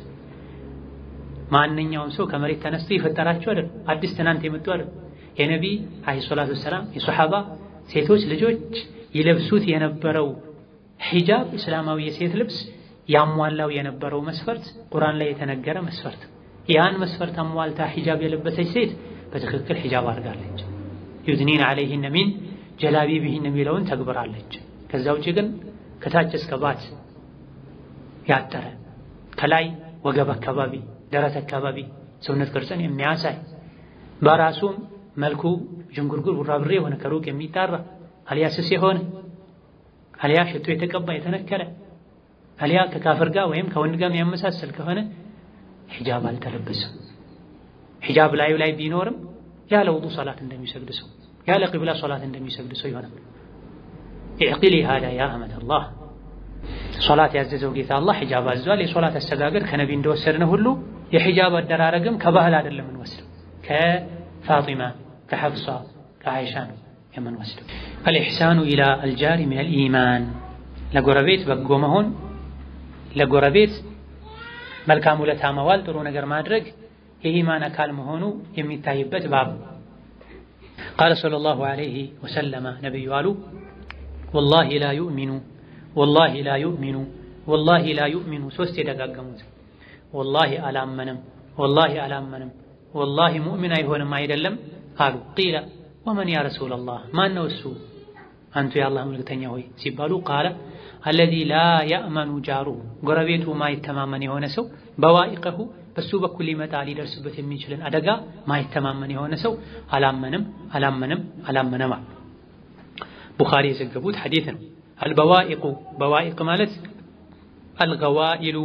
Speaker 1: ማንኛውም ሰው ከመሬት ተነስቶ የፈጠራቸው አይደል፣ አዲስ ትናንት የመጡ አይደል። የነቢ አለይሂ ሰላቱ ወሰላም የሶሐባ ሴቶች ልጆች ይለብሱት የነበረው ሒጃብ እስላማዊ የሴት ልብስ ያሟላው የነበረው መስፈርት ቁርአን ላይ የተነገረ መስፈርት። ያን መስፈርት አሟልታ ሒጃብ የለበሰች ሴት በትክክል ሒጃብ አድርጋለች። ዩድኒን ዐለይሂነ ሚን ጀላቢቢሂን የሚለውን ተግብራለች። ከዛ ውጭ ግን ከታች እስከ ባት ያጠረ ከላይ ወገብ አካባቢ ደረት አካባቢ ሰውነት ቅርጽን የሚያሳይ በራሱም መልኩ ዥንጉርጉር ቡራብሬ የሆነ ከሩቅ የሚጣራ አልያ ስስ የሆነ አልያ ሽቶ የተቀባ የተነከረ አልያ ከካፍር ጋር ወይም ከወንድ ጋር የሚያመሳሰል ከሆነ ሒጃብ አልተለበሰም። ሒጃብ ላዩ ላይ ቢኖርም ያለ ውዱ ሶላት እንደሚሰግድ ሰው ያለ ቂብላ ሶላት እንደሚሰግድ ሰው ይሆናል። ኢዕቂሊ ሃዳ ያ አመተላህ ሶላት ያዘዘው ጌታ አላህ ሒጃብ አዟል። የሶላት አሰጋገድ ከነቢ እንደወሰድነ ሁሉ የሒጃብ አደራረግም ከባህል አይደለም የምንወስደው ከፋጢማ ከሐፍሷ ከአይሻ ነው የምንወስደው። አልኢሕሳኑ ኢላ አልጃሪ ሚን አልኢማን ለጎረቤት በጎ መሆን ለጎረቤት መልካም ውለታ መዋል ጥሩ ነገር ማድረግ የኢማን አካል መሆኑ የሚታይበት ባብ ቃለ ሰለላሁ ዐለይሂ ወሰለመ ነቢዩ አሉ ወላሂ ላ ዩእሚኑ ወላሂ ላ ዩእሚኑ ወላሂ ላ ዩእሚኑ ሶስት የደጋገሙት ወላሂ አላመንም ወላሂ አላመንም ወላሂ ሙእሚን አይሆንም አይደለም አሉ ቂለ ወመን ያ ረሱለላህ ማን ነው እሱ አንቱ የአላህ መልክተኛ ሆይ ሲባሉ ቃለ አለዚ ላ ያእመኑ ጃሩ ጎረቤቱ ማይተማመን የሆነ ሰው በዋኢቀሁ በሱ በኩል ሊመጣ ሊደርስበት የሚችልን አደጋ ማይተማመን የሆነ ሰው አላመንም አላመንም አላመነም አሉ ቡኻሪ የዘገቡት ሐዲት ነው አልበዋኢቁ በዋኢቅ ማለት አልገዋኢሉ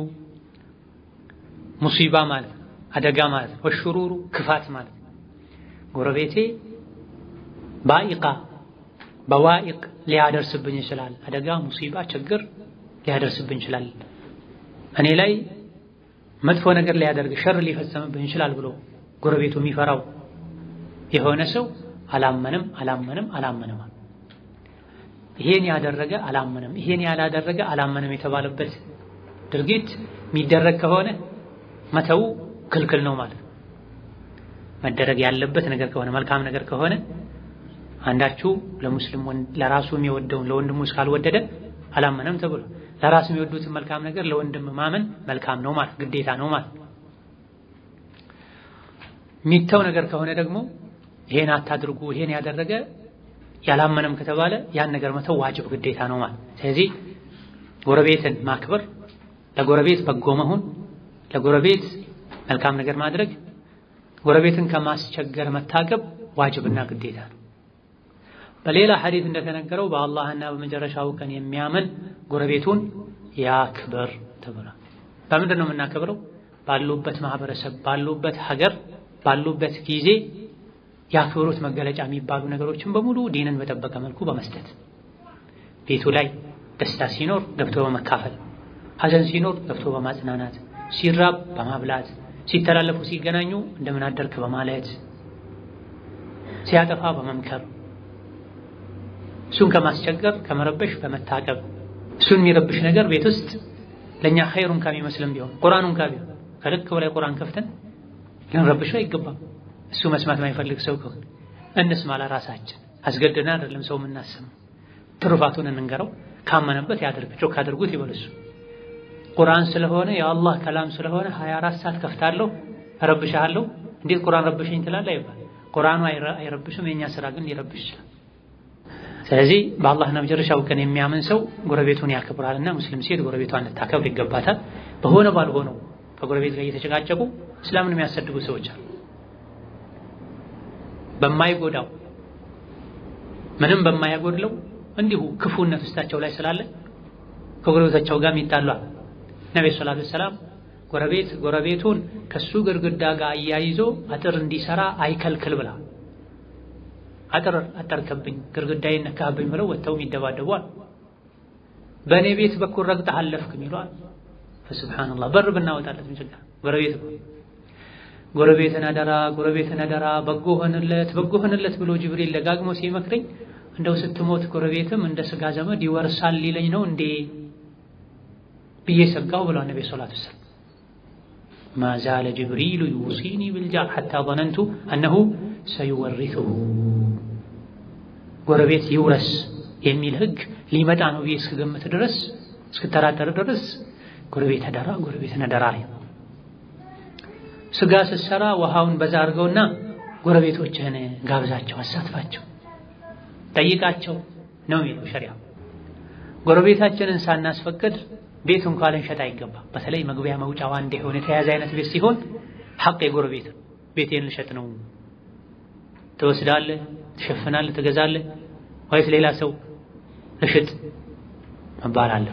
Speaker 1: ሙሲባ ማለት አደጋ ማለት ወሽሩሩ ክፋት ማለት ጎረቤቴ ባኢቃ በዋኢቅ ሊያደርስብኝ ይችላል። አደጋ፣ ሙሲባ፣ ችግር ሊያደርስብኝ ይችላል። እኔ ላይ መጥፎ ነገር ሊያደርግ ሸር ሊፈጸምብኝ ይችላል ብሎ ጎረቤቱ የሚፈራው የሆነ ሰው አላመንም አላመንም አላመንም። ይሄን ያደረገ አላመንም፣ ይሄን ያላደረገ አላመንም የተባለበት ድርጊት የሚደረግ ከሆነ መተው ክልክል ነው ማለት ነው። መደረግ ያለበት ነገር ከሆነ መልካም ነገር ከሆነ አንዳችሁ ለሙስሊም ለራሱ የሚወደውን ለወንድሙ እስካልወደደ አላመነም ተብሎ ለራሱ የሚወዱትን መልካም ነገር ለወንድም ማመን መልካም ነው ማለት ግዴታ ነው ማለት። የሚተው ነገር ከሆነ ደግሞ ይሄን አታድርጉ ይሄን ያደረገ ያላመነም ከተባለ ያን ነገር መተው ዋጅብ ግዴታ ነው ማለት። ስለዚህ ጎረቤትን ማክበር፣ ለጎረቤት በጎ መሆን፣ ለጎረቤት መልካም ነገር ማድረግ፣ ጎረቤትን ከማስቸገር መታቀብ ዋጅብና ግዴታ ነው። በሌላ ሐዲት እንደተነገረው በአላህና በመጨረሻው ቀን የሚያምን ጎረቤቱን ያክብር ተብሏል። በምንድን ነው የምናከብረው? ባሉበት ማህበረሰብ፣ ባሉበት ሀገር፣ ባሉበት ጊዜ የአክብሮት መገለጫ የሚባሉ ነገሮችን በሙሉ ዲንን በጠበቀ መልኩ በመስጠት ቤቱ ላይ ደስታ ሲኖር ገብቶ በመካፈል፣ ሐዘን ሲኖር ገብቶ በማጽናናት፣ ሲራብ በማብላት፣ ሲተላለፉ ሲገናኙ እንደምን አደርክ በማለት ሲያጠፋ በመምከር እሱን ከማስቸገር ከመረበሽ በመታቀብ እሱን የሚረብሽ ነገር ቤት ውስጥ ለእኛ ኸይሩን ከሚመስልም ቢሆን ቁርአኑን ቢሆን ከልክ በላይ ቁርአን ከፍተን ልንረብሸው አይገባም። እሱ መስማት የማይፈልግ ሰው ከሆነ እንስማ ለራሳችን አስገድደን አይደለም ሰው የምናሰማው። ትሩፋቱን እንንገረው፣ ካመነበት ያድርግ። ጮክ አድርጉት ይበልሱ። ቁርአን ስለሆነ የአላህ ከላም ስለሆነ 24 ሰዓት ከፍታለሁ እረብሻለሁ፣ እንዴት ቁርአን ረብሸኝ ትላለህ አይባል። ቁርአኑ አይረብሽም፣ የኛ ስራ ግን ሊረብሽ ይችላል። ስለዚህ በአላህና መጨረሻው ቀን የሚያምን ሰው ጎረቤቱን ያከብራልና ሙስሊም ሴት ጎረቤቷን ልታከብር ይገባታል። በሆነ ባልሆነው ከጎረቤት ጋር እየተጨቃጨቁ እስላምን የሚያሰድቡ ሰዎች አሉ። በማይጎዳው ምንም በማያጎድለው እንዲሁ ክፉነት ውስጣቸው ላይ ስላለ ከጎረቤታቸው ጋር ይጣላሉ። ነብዩ ሰለላሁ ዐለይሂ ወሰለም ጎረቤት ጎረቤቱን ከሱ ግድግዳ ጋር አያይዞ አጥር እንዲሰራ አይከልክል ብላ አጥር አጠርከብኝ ግድግዳዬን ነካህብኝ ብለው ወጥተው ይደባደቧል። በእኔ ቤት በኩል ረግጠህ አለፍክ ይሏል። ሱብሓነላህ በር ብናወጣለት ምን ችግር ጎረቤት ጎረቤትን አደራ ጎረቤትን አደራ በጎ ሆንለት በጎ ሆንለት ብሎ ጅብሪል ደጋግሞ ሲመክረኝ እንደው ስትሞት ጎረቤትም እንደ ስጋ ዘመድ ይወርሳል ሊለኝ ነው እንዴ ብዬ ሰጋው ብሏል ነቢ ሰላቱ ወሰላም። ማ ዛለ ጅብሪሉ ዩሲኒ ብልጃር ሐታ ظነንቱ አነሁ ሰዩወሪሱሁ ጎረቤት ይውረስ የሚል ህግ ሊመጣ ነው ብዬ እስክገምት ድረስ እስክተራጠር ድረስ ጎረቤት አደራ ጎረቤትን አደራ ላይ ስጋ ስትሰራ ውሃውን በዛ አድርገውና ጎረቤቶችህን ጋብዛቸው፣ አሳትፋቸው፣ ጠይቃቸው ነው የሚለው ሸሪያ። ጎረቤታችንን ሳናስፈቅድ ቤት እንኳን ልንሸጥ አይገባም። በተለይ መግቢያ መውጫው አንድ የሆነ የተያዘ አይነት ቤት ሲሆን ሐቅ የጎረቤት ቤቴን ልሸጥ ነው ትወስዳለህ፣ ትሸፍናለህ፣ ትገዛለህ ወይስ ሌላ ሰው እሽጥ መባል አለ።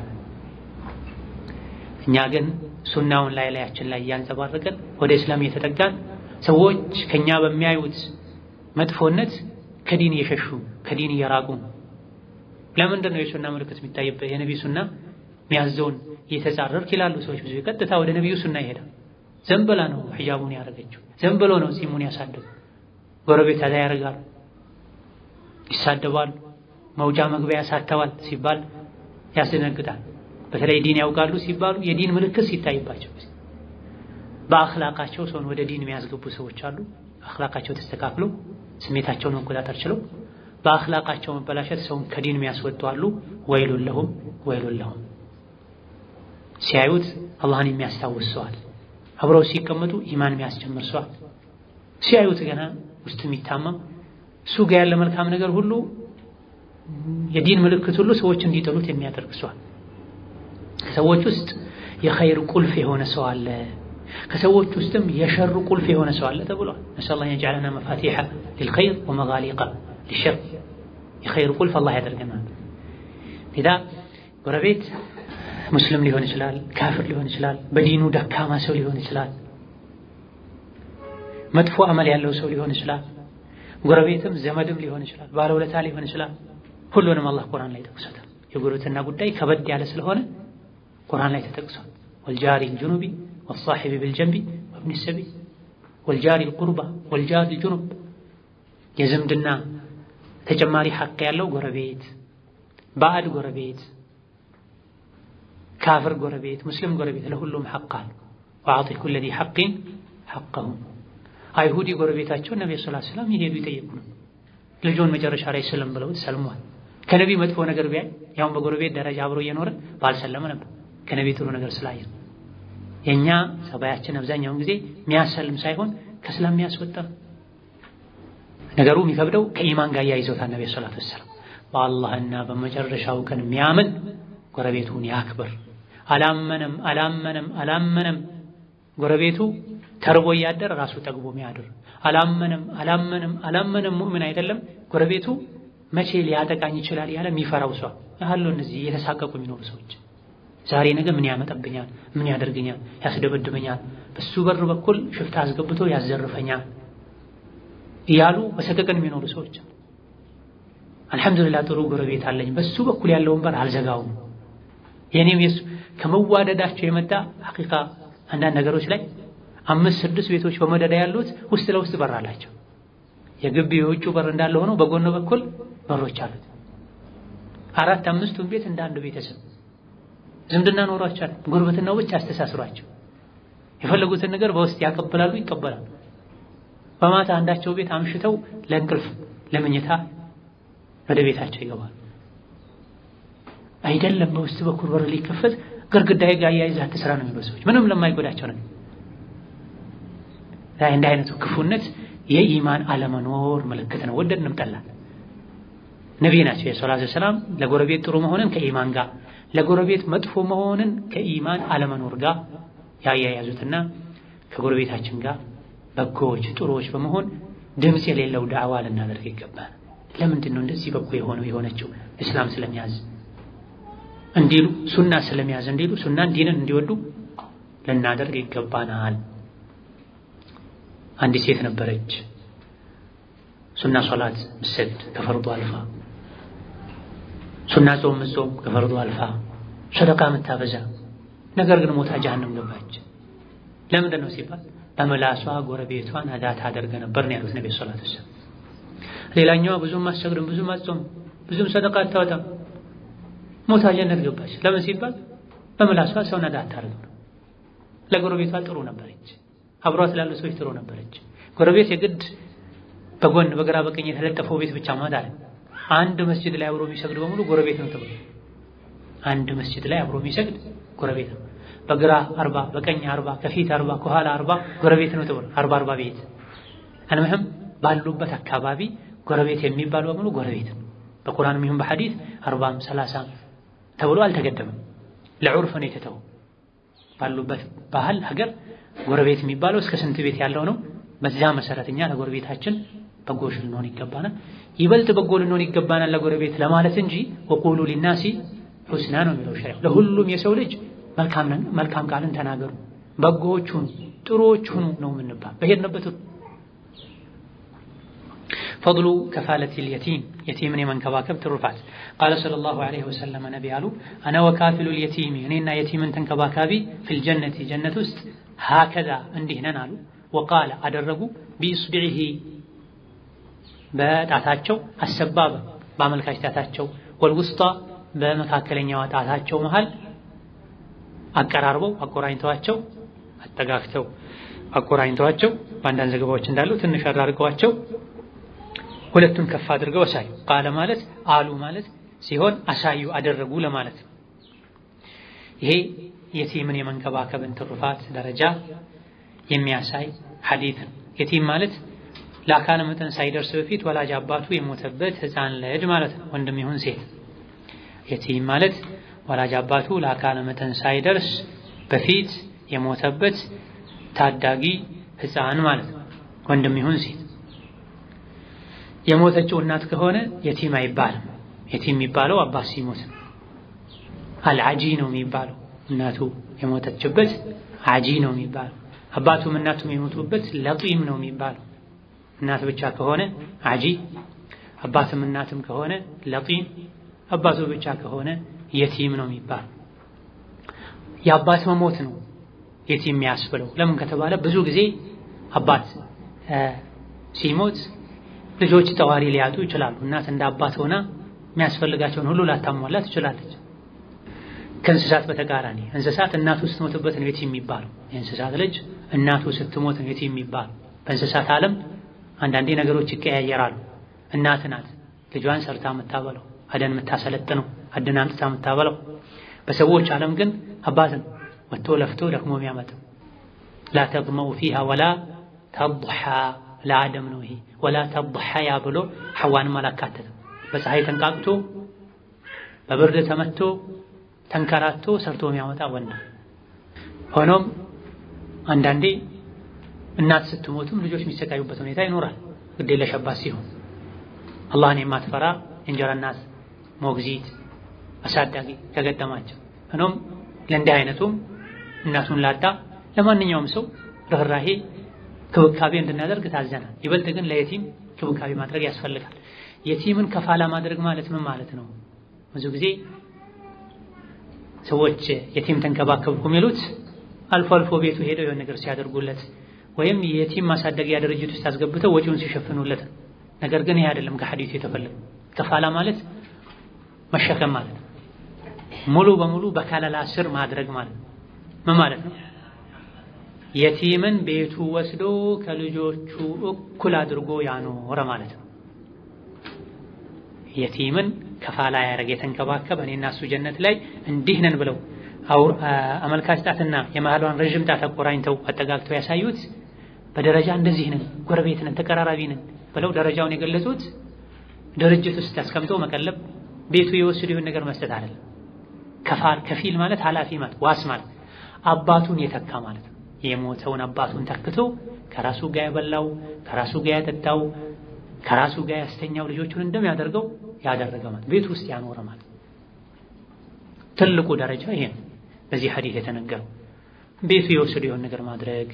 Speaker 1: እኛ ግን ሱናውን ላይ ላያችን ላይ እያንጸባረቀን ወደ እስላም እየተጠጋን ሰዎች ከኛ በሚያዩት መጥፎነት ከዲን እየሸሹ ከዲን እየራቁ ለምንድን ነው የሱና ምልክት የሚታይበት? የነቢዩ ሱና የሚያዘውን እየተጻረርክ ይላሉ ሰዎች። ብዙ ቀጥታ ወደ ነቢዩ ሱና ይሄዳል። ዘንበላ ነው ሒጃቡን ያደረገችው፣ ዘንብሎ ነው ጺሙን ያሳደጉ። ጎረቤት አዛ ያደርጋሉ፣ ይሳደባሉ፣ መውጫ መግቢያ ያሳተዋል ሲባል ያስደነግጣል። በተለይ ዲን ያውቃሉ ሲባሉ የዲን ምልክት ሲታይባቸው በአኽላቃቸው ሰውን ወደ ዲን የሚያስገቡ ሰዎች አሉ። አኽላቃቸው ተስተካክሎ ስሜታቸውን መቆጣጠር ችለው በአኽላቃቸው መበላሸት ሰውን ከዲን የሚያስወጡ አሉ። ወይሉን ለሁም ወይሉን ለሁም። ሲያዩት አላህን የሚያስታውስ ሰዋል። አብረው ሲቀመጡ ኢማን የሚያስጨምር ሰዋል። ሲያዩት ገና ውስጥ የሚታመም እሱ ጋር ያለ መልካም ነገር ሁሉ የዲን ምልክት ሁሉ ሰዎች እንዲጠሉት የሚያደርግ ሰዋል። ከሰዎች ውስጥ የኸይር ቁልፍ የሆነ ሰው አለ፣ ከሰዎች ውስጥም የሸር ቁልፍ የሆነ ሰው አለ ተብሏል። ነስአሉላህ የጀዐለና መፋቲሐ ሊልኸይር ወመጋሊቀ ሊሸር። የኸይር ቁልፍ አላህ ያደርገናል። ሌላ ጎረቤት ሙስሊም ሊሆን ይችላል፣ ካፍር ሊሆን ይችላል፣ በዲኑ ደካማ ሰው ሊሆን ይችላል፣ መጥፎ አመል ያለው ሰው ሊሆን ይችላል። ጎረቤትም ዘመድም ሊሆን ይችላል፣ ባለውለታ ሊሆን ይችላል። ሁሉንም አላህ ቁርአን ላይ ጠቅሶታል። የጎረቤትና ጉዳይ ከበድ ያለ ስለሆነ ቁርአን ላይ ተጠቅሷል። ወልጃሪ ልጁኑቢ ወሳሒቢ ብልጀንቢ ወብኒ ሰቢል ወልጃሪ ልቁርባ ወልጃሪ ልጁኑብ የዝምድና ተጨማሪ ሐቅ ያለው ጎረቤት፣ ባዕድ ጎረቤት፣ ካፍር ጎረቤት፣ ሙስሊም ጎረቤት ለሁሉም ሐቅ አለ። ወአዕጢ ኩለ ዚ ሐቅን ሐቀሁ። አይሁዲ ጎረቤታቸውን ነቢ ሰለላሁ ዐለይሂ ወሰለም ይሄዱ ይጠይቁ ነው። ልጆን መጨረሻ ላይ ስለም ብለው ሰልሟል። ከነቢ መጥፎ ነገር ቢያይ ያውን በጎረቤት ደረጃ አብሮ እየኖረ ባልሰለመ ነበር። ከነቢ ጥሩ ነገር ስላየ የኛ ሰባያችን አብዛኛውን ጊዜ የሚያሰልም ሳይሆን ከእስላም የሚያስወጣ ነገሩ የሚከብደው ከኢማን ጋር ያይዘውታል። ነቢ ሰለላሁ ዐለይሂ ወሰለም በአላህና በመጨረሻው ቀን የሚያምን ጎረቤቱን ያክብር። አላመነም አላመነም አላመነም ጎረቤቱ ተርቦ እያደረ ራሱ ጠግቦ የሚያድር አላመነም አላመነም አላመነም ሙእምን አይደለም ጎረቤቱ መቼ ሊያጠቃኝ ይችላል ያለ የሚፈራው ሰው ያሉ እነዚህ እየተሳቀቁ የሚኖሩ ሰዎች ዛሬ ነገ ምን ያመጣብኛል፣ ምን ያደርገኛል፣ ያስደበድበኛል፣ በሱ በር በኩል ሽፍታ አስገብቶ ያዘርፈኛል እያሉ በሰቀቀን የሚኖሩ ሰዎች አልሐምዱሊላህ ጥሩ ጎረቤት አለኝ፣ በሱ በኩል ያለውን በር አልዘጋውም። የኔም የሱ ከመዋደዳቸው የመጣ ሐቂቃ አንዳንድ ነገሮች ላይ አምስት ስድስት ቤቶች በመደዳ ያሉት ውስጥ ለውስጥ በር አላቸው። የግቢው የውጭ በር እንዳለ ሆኖ በጎን በኩል በሮች አሉት። አራት አምስቱን ቤት እንደ አንድ ቤተሰብ ዝምድና ኖሯቸዋል። ጉርብትናው ብቻ አስተሳስሯቸው የፈለጉትን ነገር በውስጥ ያቀበላሉ፣ ይቀበላሉ። በማታ አንዳቸው ቤት አምሽተው ለእንቅልፍ ለመኝታ ወደ ቤታቸው ይገባሉ። አይደለም በውስጥ በኩል በር ሊከፈት ግርግዳዬ ጋር አያይዘህ አትስራ ነው የሚሉ ሰዎች ምንም ለማይጎዳቸው ነው። እንደ አይነቱ ክፉነት የኢማን አለመኖር ምልክት ነው። ወደድንም ጠላን ነቢይ ናቸው የሰላቱ ሰላም ለጎረቤት ጥሩ መሆንን ከኢማን ጋር ለጎረቤት መጥፎ መሆንን ከኢማን አለመኖር ጋር ያያያዙትና ከጎረቤታችን ጋር በጎዎች ጥሩዎች በመሆን ድምፅ የሌለው ዳዕዋ ልናደርግ ይገባል። ለምንድን ነው እንደዚህ በጎ የሆነው የሆነችው? እስላም ስለሚያዝ እንዲሉ ሱና ስለሚያዝ እንዲሉ ሱናን ዲንን እንዲወዱ ልናደርግ ይገባናል። አንዲት ሴት ነበረች ሱና ሶላት ምሰግድ ከፈርዱ አልፋ ሱና ጾም ምጾም ከፈርዱ አልፋ ሰደቃ ምታበዛ ነገር ግን ሞታ ጀሀነም ገባች። ለምንድን ነው ሲባል በምላሷ ጎረቤቷን አዛ ታደርገ ነበር ነው ያሉት ነብዩ ሰለላሁ ዐለይሂ ወሰለም። ሌላኛዋ ብዙም አትሰግድም፣ ብዙም አትጾም፣ ብዙም ሰደቃ አታወጣም፣ ሞታ ጀነት ገባች። ለምን ሲባል በምላሷ ሰውን አዛ አታደርግ ነው። ለጎረቤቷ ጥሩ ነበረች፣ አብሯት ላሉ ሰዎች ጥሩ ነበረች። ጎረቤት የግድ በጎን በግራ በቀኝ የተለጠፈው ቤት ብቻ ማለት አለ። አንድ መስጂድ ላይ አብሮ የሚሰግድ በሙሉ ጎረቤት ነው ተብሎ አንድ መስጂድ ላይ አብሮ የሚሰግድ ጎረቤት ነው። በግራ አርባ በቀኝ አርባ ከፊት አርባ ከኋላ አርባ ጎረቤት ነው ተብሎ አርባ አርባ ቤት አንምህም ባሉበት አካባቢ ጎረቤት የሚባል በሙሉ ጎረቤት ነው። በቁርአንም ይሁን በሐዲስ አርባም ሰላሳም ተብሎ አልተገደበም። ለዑርፍ ነው የተተው። ባሉበት ባህል ሀገር ጎረቤት የሚባለው እስከ ስንት ቤት ያለው ነው። በዚያ መሰረት እኛ ለጎረቤታችን በጎሽ ልንሆን ይገባናል። ይበልጥ በጎ ልንሆን ይገባናል ለጎረቤት ለማለት እንጂ ወቁሉ ሊናሲ ሁስና ነው የሚለው ሸሪዓ። ለሁሉም የሰው ልጅ መልካም ቃልን ተናገሩ፣ በጎዎች ሁኑ፣ ጥሩዎች ሁኑ ነው የምንባል በሄድንበት ፈድሉ ከፋለቲል የቲም የቲምን የመንከባከብ ትሩፋት ቃለ ሰለላሁ ዐለይሂ ወሰለም ነቢ አሉ አነ ወካፊሉል የቲሚ እኔና የቲምን ተንከባካቢ ፊል ጀነቲ ጀነት ውስጥ ሀከዛ እንዲህ ነን አሉ። ወቃለ አደረጉ ቢኢስቢዒሂ በጣታቸው አሰባበ በአመልካች ጣታቸው ወልውስጣ በመካከለኛዋ ጣታቸው መሃል አቀራርበው አቆራኝተዋቸው አጠጋግተው አቆራኝተዋቸው በአንዳንድ ዘገባዎች እንዳሉ ትንሽ አራርገዋቸው ሁለቱን ከፍ አድርገው አሳዩ። ቃለ ማለት አሉ ማለት ሲሆን አሳዩ አደረጉ ለማለት ነው። ይሄ የቲምን የመንከባከብን ትሩፋት ደረጃ የሚያሳይ ሐዲት ነው። የቲም ማለት ለአካለ መጠን ሳይደርስ በፊት ወላጅ አባቱ የሞተበት ሕፃን ልጅ ማለት ነው፣ ወንድም ይሁን ሴት። የቲም ማለት ወላጅ አባቱ ለአካለ መጠን ሳይደርስ በፊት የሞተበት ታዳጊ ሕፃን ማለት ነው፣ ወንድም ይሁን ሴት። የሞተችው እናት ከሆነ የቲም አይባልም። የቲም የሚባለው አባት ሲሞት ነው። አልዓጂ ነው የሚባለው እናቱ የሞተችበት ዓጂ ነው የሚባለው። አባቱም እናቱም የሞቱበት ለጢም ነው የሚባለው። እናት ብቻ ከሆነ ዓጂ፣ አባትም እናትም ከሆነ ለጢም፣ አባቱ ብቻ ከሆነ የቲም ነው የሚባለው። የአባት መሞት ነው የቲም የሚያስብለው። ለምን ከተባለ ብዙ ጊዜ አባት ሲሞት ልጆች ጠዋሪ ሊያጡ ይችላሉ። እናት እንደ አባት ሆና የሚያስፈልጋቸውን ሁሉ ላታሟላ ትችላለች። ከእንስሳት በተቃራኒ እንስሳት እናቱ ስትሞትበት ነው የቲም የሚባለው። የእንስሳት ልጅ እናቱ ስትሞት ነው የቲም የሚባለው። በእንስሳት ዓለም አንዳንዴ ነገሮች ይቀያየራሉ። እናት ናት ልጇን ሰርታ የምታበለው፣ አደን የምታሰለጥነው፣ አደን አምጥታ የምታበለው። በሰዎች ዓለም ግን አባት ነው ወጥቶ ለፍቶ ደክሞ የሚያመጣው። ላ ተጥመኡ ፊሃ ወላ ተضሓ ለአደም ነው ይሄ ወላ ተضሐያ ብሎ ሐዋንም አላካተተም። በፀሐይ ተንቃቅቶ በብርድ ተመቶ ተንከራቶ ሰርቶ የሚያመጣ ወንድ። ሆኖም አንዳንዴ እናት ስትሞትም ልጆች የሚሰቃዩበት ሁኔታ ይኖራል። ግዴለሽ አባት ሲሆን አላህን የማትፈራ የእንጀራ እናት ሞግዚት አሳዳጊ ከገጠማቸው። ሆኖም ለእንዲህ አይነቱም እናቱን ላጣ ለማንኛውም ሰው ርኅራሄ ክብካቤ እንድናደርግ ታዘናል። ይበልጥ ግን ለየቲም ክብካቤ ማድረግ ያስፈልጋል። የቲምን ከፋላ ማድረግ ማለት ምን ማለት ነው? ብዙ ጊዜ ሰዎች የቲም ተንከባከብኩ የሚሉት አልፎ አልፎ ቤቱ ሄደው የሆነ ነገር ሲያደርጉለት ወይም የቲም ማሳደጊያ ድርጅት ውስጥ አስገብተው ወጪውን ሲሸፍኑለት። ነገር ግን ይሄ አይደለም ከሐዲሱ የተፈለገ ከፋላ ማለት መሸከም ማለት ነው። ሙሉ በሙሉ በከለላ ስር ማድረግ ማለት ነው። ምን ማለት ነው? የቲምን ቤቱ ወስዶ ከልጆቹ እኩል አድርጎ ያኖረ ማለት ነው። የቲምን ከፋላ ያደረገ የተንከባከበ እኔና እሱ ጀነት ላይ እንዲህ ነን ብለው አመልካች ጣትና የመሃሏን ረዥም ጣት አቆራኝተው አጠጋግተው ያሳዩት በደረጃ እንደዚህ ነን፣ ጎረቤት ነን፣ ተቀራራቢ ነን ብለው ደረጃውን የገለጹት ድርጅት ውስጥ አስቀምጠው መቀለብ ቤቱ የወሰዱ ይሁን ነገር መስጠት አይደለም። ከፋል ከፊል ማለት ኃላፊ ማለት ዋስ ማለት አባቱን የተካ ማለት ነው። የሞተውን አባቱን ተክቶ ከራሱ ጋር ያበላው ከራሱ ጋር ያጠጣው ከራሱ ጋር ያስተኛው ልጆቹን እንደሚያደርገው ያደረገ ማለት ቤቱ ውስጥ ያኖረ ማለት ትልቁ ደረጃ ይሄ ነው። በዚህ ሐዲስ የተነገረው ቤቱ የወሰዱ የሆነ ነገር ማድረግ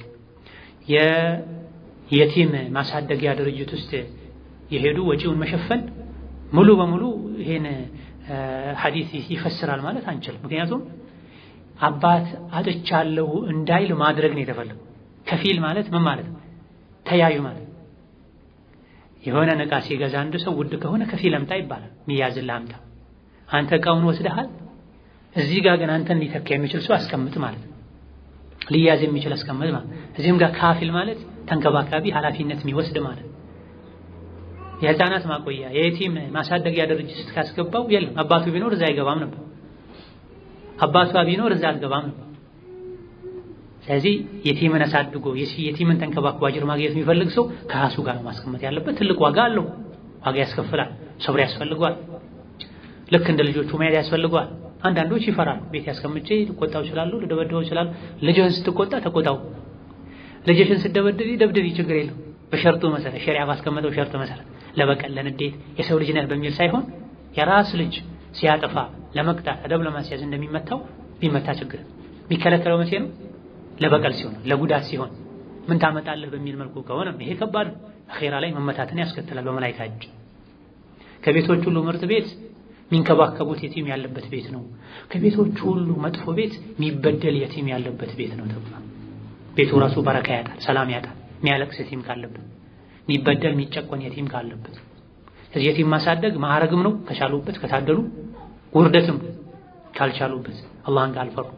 Speaker 1: የየቲም ማሳደጊያ ድርጅት ውስጥ የሄዱ ወጪውን መሸፈን ሙሉ በሙሉ ይሄን ሐዲስ ይፈስራል ማለት አንችልም። ምክንያቱም አባት አጥቻለሁ እንዳይል ማድረግ ነው የተፈለገው። ከፊል ማለት ምን ማለት ነው? ተያዩ ማለት የሆነ ዕቃ ሲገዛ አንድ ሰው ውድ ከሆነ ከፊል አምጣ ይባላል። ሚያዝልህ አምጣ። አንተ ዕቃውን ወስደሃል፣ እዚህ ጋር ግን አንተን ሊተካ የሚችል ሰው አስቀምጥ ማለት ነው። ሊያዝ የሚችል አስቀምጥ ማለት እዚህም ጋር ካፊል ማለት ተንከባካቢ፣ ኃላፊነት የሚወስድ ማለት የህፃናት ማቆያ የየቲም ማሳደጊያ ድርጅት ስትካስገባው የለም አባቱ ቢኖር እዛ አይገባም ነበር። አባቷ ቢኖር እዛ አትገባም ነበር። ስለዚህ የቲምን አሳድጎ የቲምን ተንከባክቦ አጅር ማግኘት የሚፈልግ ሰው ከራሱ ጋር ማስቀመጥ ያለበት ትልቅ ዋጋ አለው። ዋጋ ያስከፍላል። ሰብር ያስፈልገዋል። ልክ እንደ ልጆቹ መያዝ ያስፈልገዋል። አንዳንዶች ይፈራሉ። ቤት ያስቀምጬ ልቆጣው ይችላሉ፣ ልደበድበው ይችላሉ። ልጅህን ስትቆጣ ተቆጣው፣ ልጅሽን ስትደበድቢ ደብድቢ፣ ችግር የለው በሸርጡ መሰረት ሸሪዓ ባስቀመጠው ሸርጥ መሰረት ለበቀል ለንዴት የሰው ልጅ ነህ በሚል ሳይሆን የራስ ልጅ ሲያጠፋ ለመቅጣት አደብ ለማስያዝ እንደሚመታው ቢመታ ችግር የሚከለከለው መቼ ነው? ለበቀል ሲሆን ለጉዳት ሲሆን ምን ታመጣለህ በሚል መልኩ ከሆነ ይሄ ከባድ ነው። አኼራ ላይ መመታትን ያስከትላል በመላይካ እጅ። ከቤቶች ሁሉ ምርጥ ቤት የሚንከባከቡት የቲም ያለበት ቤት ነው። ከቤቶች ሁሉ መጥፎ ቤት የሚበደል የቲም ያለበት ቤት ነው ተብሏል። ቤቱ ራሱ በረካ ያጣል፣ ሰላም ያጣል። የሚያለቅስ የቲም ካለበት፣ የሚበደል የሚጨቆን የቲም ካለበት። ስለዚህ የቲም ማሳደግ ማዕረግም ነው ከቻሉበት፣ ከታደሉ ውርደትም ካልቻሉበት አላህን ካልፈሩ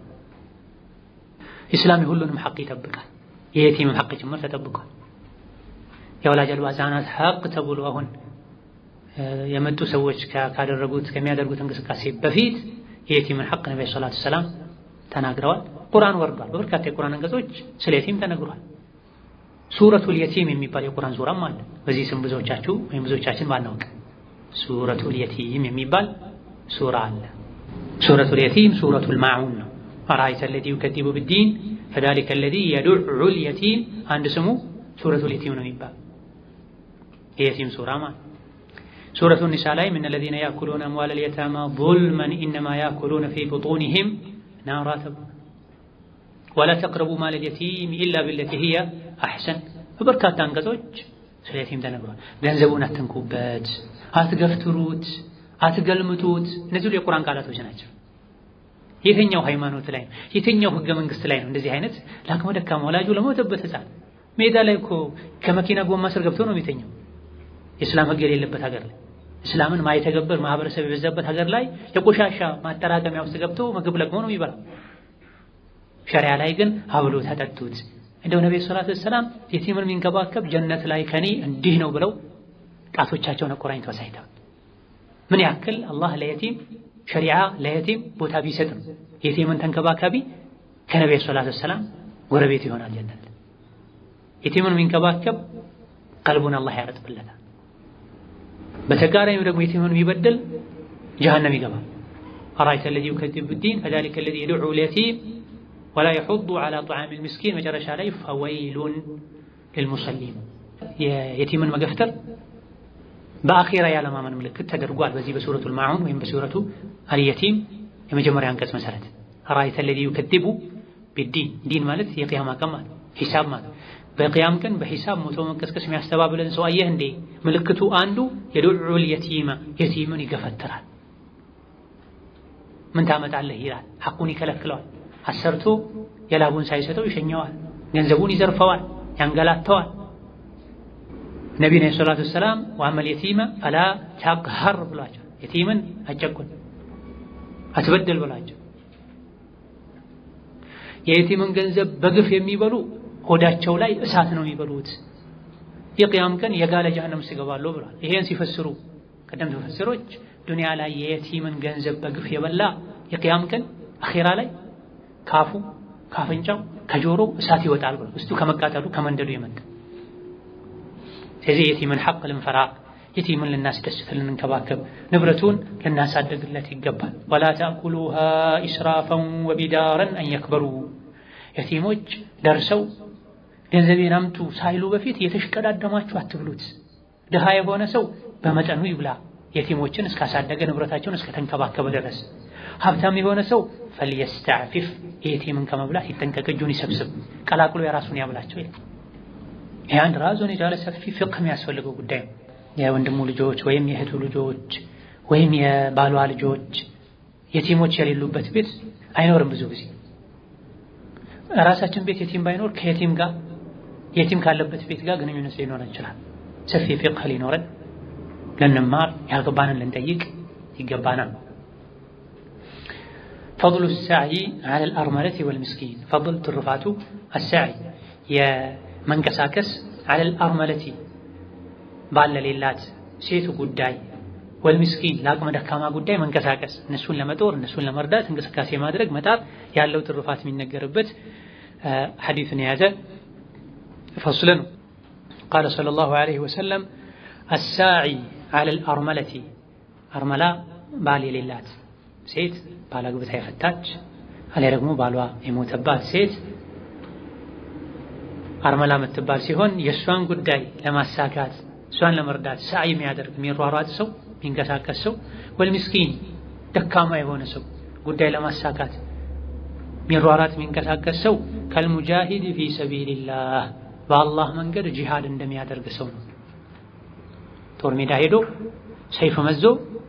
Speaker 1: ኢስላም የሁሉንም ሐቅ ይጠብቃል። የየቲምም ሐቅ ጭምር ተጠብቋል። የወላጅ አልባ ሕፃናት ሐቅ ተብሎ አሁን የመጡ ሰዎች ካደረጉት ከሚያደርጉት እንቅስቃሴ በፊት የየቲምን ሐቅ ነቢ ሰላቱ ሰላም ተናግረዋል። ቁርአን ወርዷል። በበርካታ የቁርአን አንቀጾች ስለ የቲም ተነግሯል። ሱረቱል የቲም የሚባል የቁርአን ሱራም አለ። በዚህ ስም ብዙዎቻችሁ ወይም ብዙዎቻችን ባናውቅ ሱረቱል የቲም የሚባል ሱራ አለ። ሱረቱል የቲም ሱረቱል ማዑን ነው። አራአይተ አለዚ ዩከዚቡ ቢዲን ፈዛሊከ አለዚ የዱዑል የቲም አንድ ስሙ ሱረቱል የቲም ነው የሚባል የየቲም ሱራ ማለት ሱረቱ ኒሳ ላይ ምን ለዚነ ያእኩሉነ አምዋለል የታማ ዙልመን ኢነማ ያእኩሉነ ፊ ቡጡኒሂም ናራ ተብሏል። ወላ ተቅረቡ ማለል የቲም ኢላ ቢለቲ ሂየ አሕሰን በበርካታ አንቀጾች ስለ የቲም ተነግሯል። ገንዘቡን አትንኩበት፣ አትገፍትሩት፣ አትገልምጡት። እነዚህ የቁርአን ቃላቶች ናቸው። የትኛው ሃይማኖት ላይ ነው? የትኛው ህገ መንግስት ላይ ነው እንደዚህ አይነት ለአቅመ ደካማ ወላጁ ለሞተበት ህፃን ሜዳ ላይ እኮ ከመኪና ጎማ ስር ገብቶ ነው የሚተኛው። የእስላም ህግ የሌለበት ሀገር ላይ እስላምን ማይተገበር ማህበረሰብ የበዛበት ሀገር ላይ የቆሻሻ ማጠራቀሚያ ውስጥ ገብቶ ምግብ ለቅሞ ነው የሚበላው። ሸሪያ ላይ ግን ሀብሎ ተጠጡት። እንደው ነብዩ ሰለላሁ ዐለይሂ ወሰለም የቲምን የሚንከባከብ ጀነት ላይ ከኔ እንዲህ ነው ብለው ጣቶቻቸውን አቆራኝተው አሳይተዋል። ምን ያክል አላህ ለየቲም ሸሪዓ ለየቲም ቦታ ቢሰጥ ነው የቲምን ተንከባካቢ ከነብዩ ሰለላሁ ዐለይሂ ወሰለም ጎረቤት ይሆናል ጀነት። የቲምን የሚንከባከብ ቀልቡን አላህ ያረጥብለታል። በተቃራኒው ደግሞ የቲምን የሚበድል ጀሀነም ይገባል። አራአይተ አለዚ ዩከዚቡ ቢዲን ፈዛሊከ አለዚ የዱዑ ልየቲም ወላ የሑዱ ዐላ ጧዓሚል ምስኪን መጨረሻ ላይ ፈወይሉን ልልሙሰሊን የቲምን መገፍተር በአኼራ ያለማመን ምልክት ተደርጓል። በዚህ በሱረቱል ማዑን ወይም በሱረቱ አልየቲም የመጀመሪያ አንቀጽ መሰረት አራአይተ አለዚ ዩከዚቡ ቢዲን ዲን ማለት የቅያማ ቀን ማለት ሂሳብ ማለት በቅያም ቀን በሂሳብ ሞቶ መንቀስቀስ የሚያስተባብለን ሰው አየህ እንዴ? ምልክቱ አንዱ የዱዑል የቲማ የቲምን ይገፈትራል። ምን ታመጣለህ ይላል። ሐቁን ይከለክለዋል። አሰርቶ የላቡን ሳይሰጠው ይሸኘዋል። ገንዘቡን ይዘርፈዋል፣ ያንገላተዋል። ነቢዩ ዓለይሂ ሰላቱ ወሰላም ወአመል የቲመ ፈላ ተቅሀር ብሏቸው፣ የቲምን አጨቁን አትበደል ብሏቸው። የየቲምን ገንዘብ በግፍ የሚበሉ ሆዳቸው ላይ እሳት ነው የሚበሉት፣ የቅያም ቀን የጋለ ጀሀነም ውስጥ ይገባሉ ብሏል። ይሄን ሲፈስሩ ቀደምት ሙፈሲሮች ዱንያ ላይ የየቲምን ገንዘብ በግፍ የበላ የቅያም ቀን አኼራ ላይ ካፉ ካፍንጫው ከጆሮው እሳት ይወጣል ብሎ ውስጡ ከመቃጠሉ ከመንደዱ የመጣ ስለዚህ የቲምን ሐቅ ልንፈራ የቲምን ልናስደስት ልንንከባከብ ንብረቱን ልናሳደግለት ይገባል። ወላ ተእኩሉሃ ኢስራፈን ወቢዳረን አን የክበሩ የቲሞች ደርሰው ገንዘቤን አምጡ ሳይሉ በፊት የተሽቀዳደማችሁ አትብሉት። ድሃ የሆነ ሰው በመጠኑ ይብላ የቲሞችን እስካሳደገ ንብረታቸውን እስከተንከባከበ ድረስ። ሀብታም የሆነ ሰው ፈልየስተዕፊፍ የቲምን ከመብላት ይጠንቀቅ፣ እጁን ይሰብስብ፣ ቀላቅሎ የራሱን ያብላቸው ይላል። ይህ አንድ ራሱን የቻለ ሰፊ ፍቅህ የሚያስፈልገው ጉዳይ ነው። የወንድሙ ልጆች ወይም የእህቱ ልጆች ወይም የባሏ ልጆች የቲሞች የሌሉበት ቤት አይኖርም። ብዙ ጊዜ ራሳችን ቤት የቲም ባይኖር ከየቲም ጋር የቲም ካለበት ቤት ጋር ግንኙነት ሊኖረን ይችላል። ሰፊ ፊቅህ ሊኖረን ልንማር ያልገባንን ልንጠይቅ ይገባናል። ፈضሉ ሳዕይ ዐለል አርመለቲ ወልምስኪን ፈضል ትሩፋቱ አሳዕይ የመንቀሳቀስ ዐለል አርመለቲ ባለሌላት ሴቱ ጉዳይ ወልምስኪን ለአቅመ ደካማ ጉዳይ መንቀሳቀስ እነሱን ለመጦር እነሱን ለመርዳት እንቅስቃሴ ማድረግ መጣር ያለው ትሩፋት የሚነገርበት ሐዲትን የያዘ ፈስል ነው። ቃለ ሰለላሁ ዐለይሂ ወሰለም አሳዒ ዐለል አርመለቲ አርመላ ባል የሌላት ሴት ባል አግብታ የፈታች አሊያ ደግሞ ባሏ የሞተባት ሴት አርመላ የምትባል ሲሆን የእሷን ጉዳይ ለማሳካት እሷን ለመርዳት ሰዓይ የሚያደርግ የሚሯሯጥ ሰው የሚንቀሳቀስ ሰው ወልምስኪን ደካማ የሆነ ሰው ጉዳይ ለማሳካት የሚሯሯጥ የሚንቀሳቀስ ሰው ከልሙጃሂድ ፊ ሰቢልላህ በአላህ መንገድ ጂሃድ እንደሚያደርግ ሰው ነው። ጦር ሜዳ ሄዶ ሰይፍ መዞ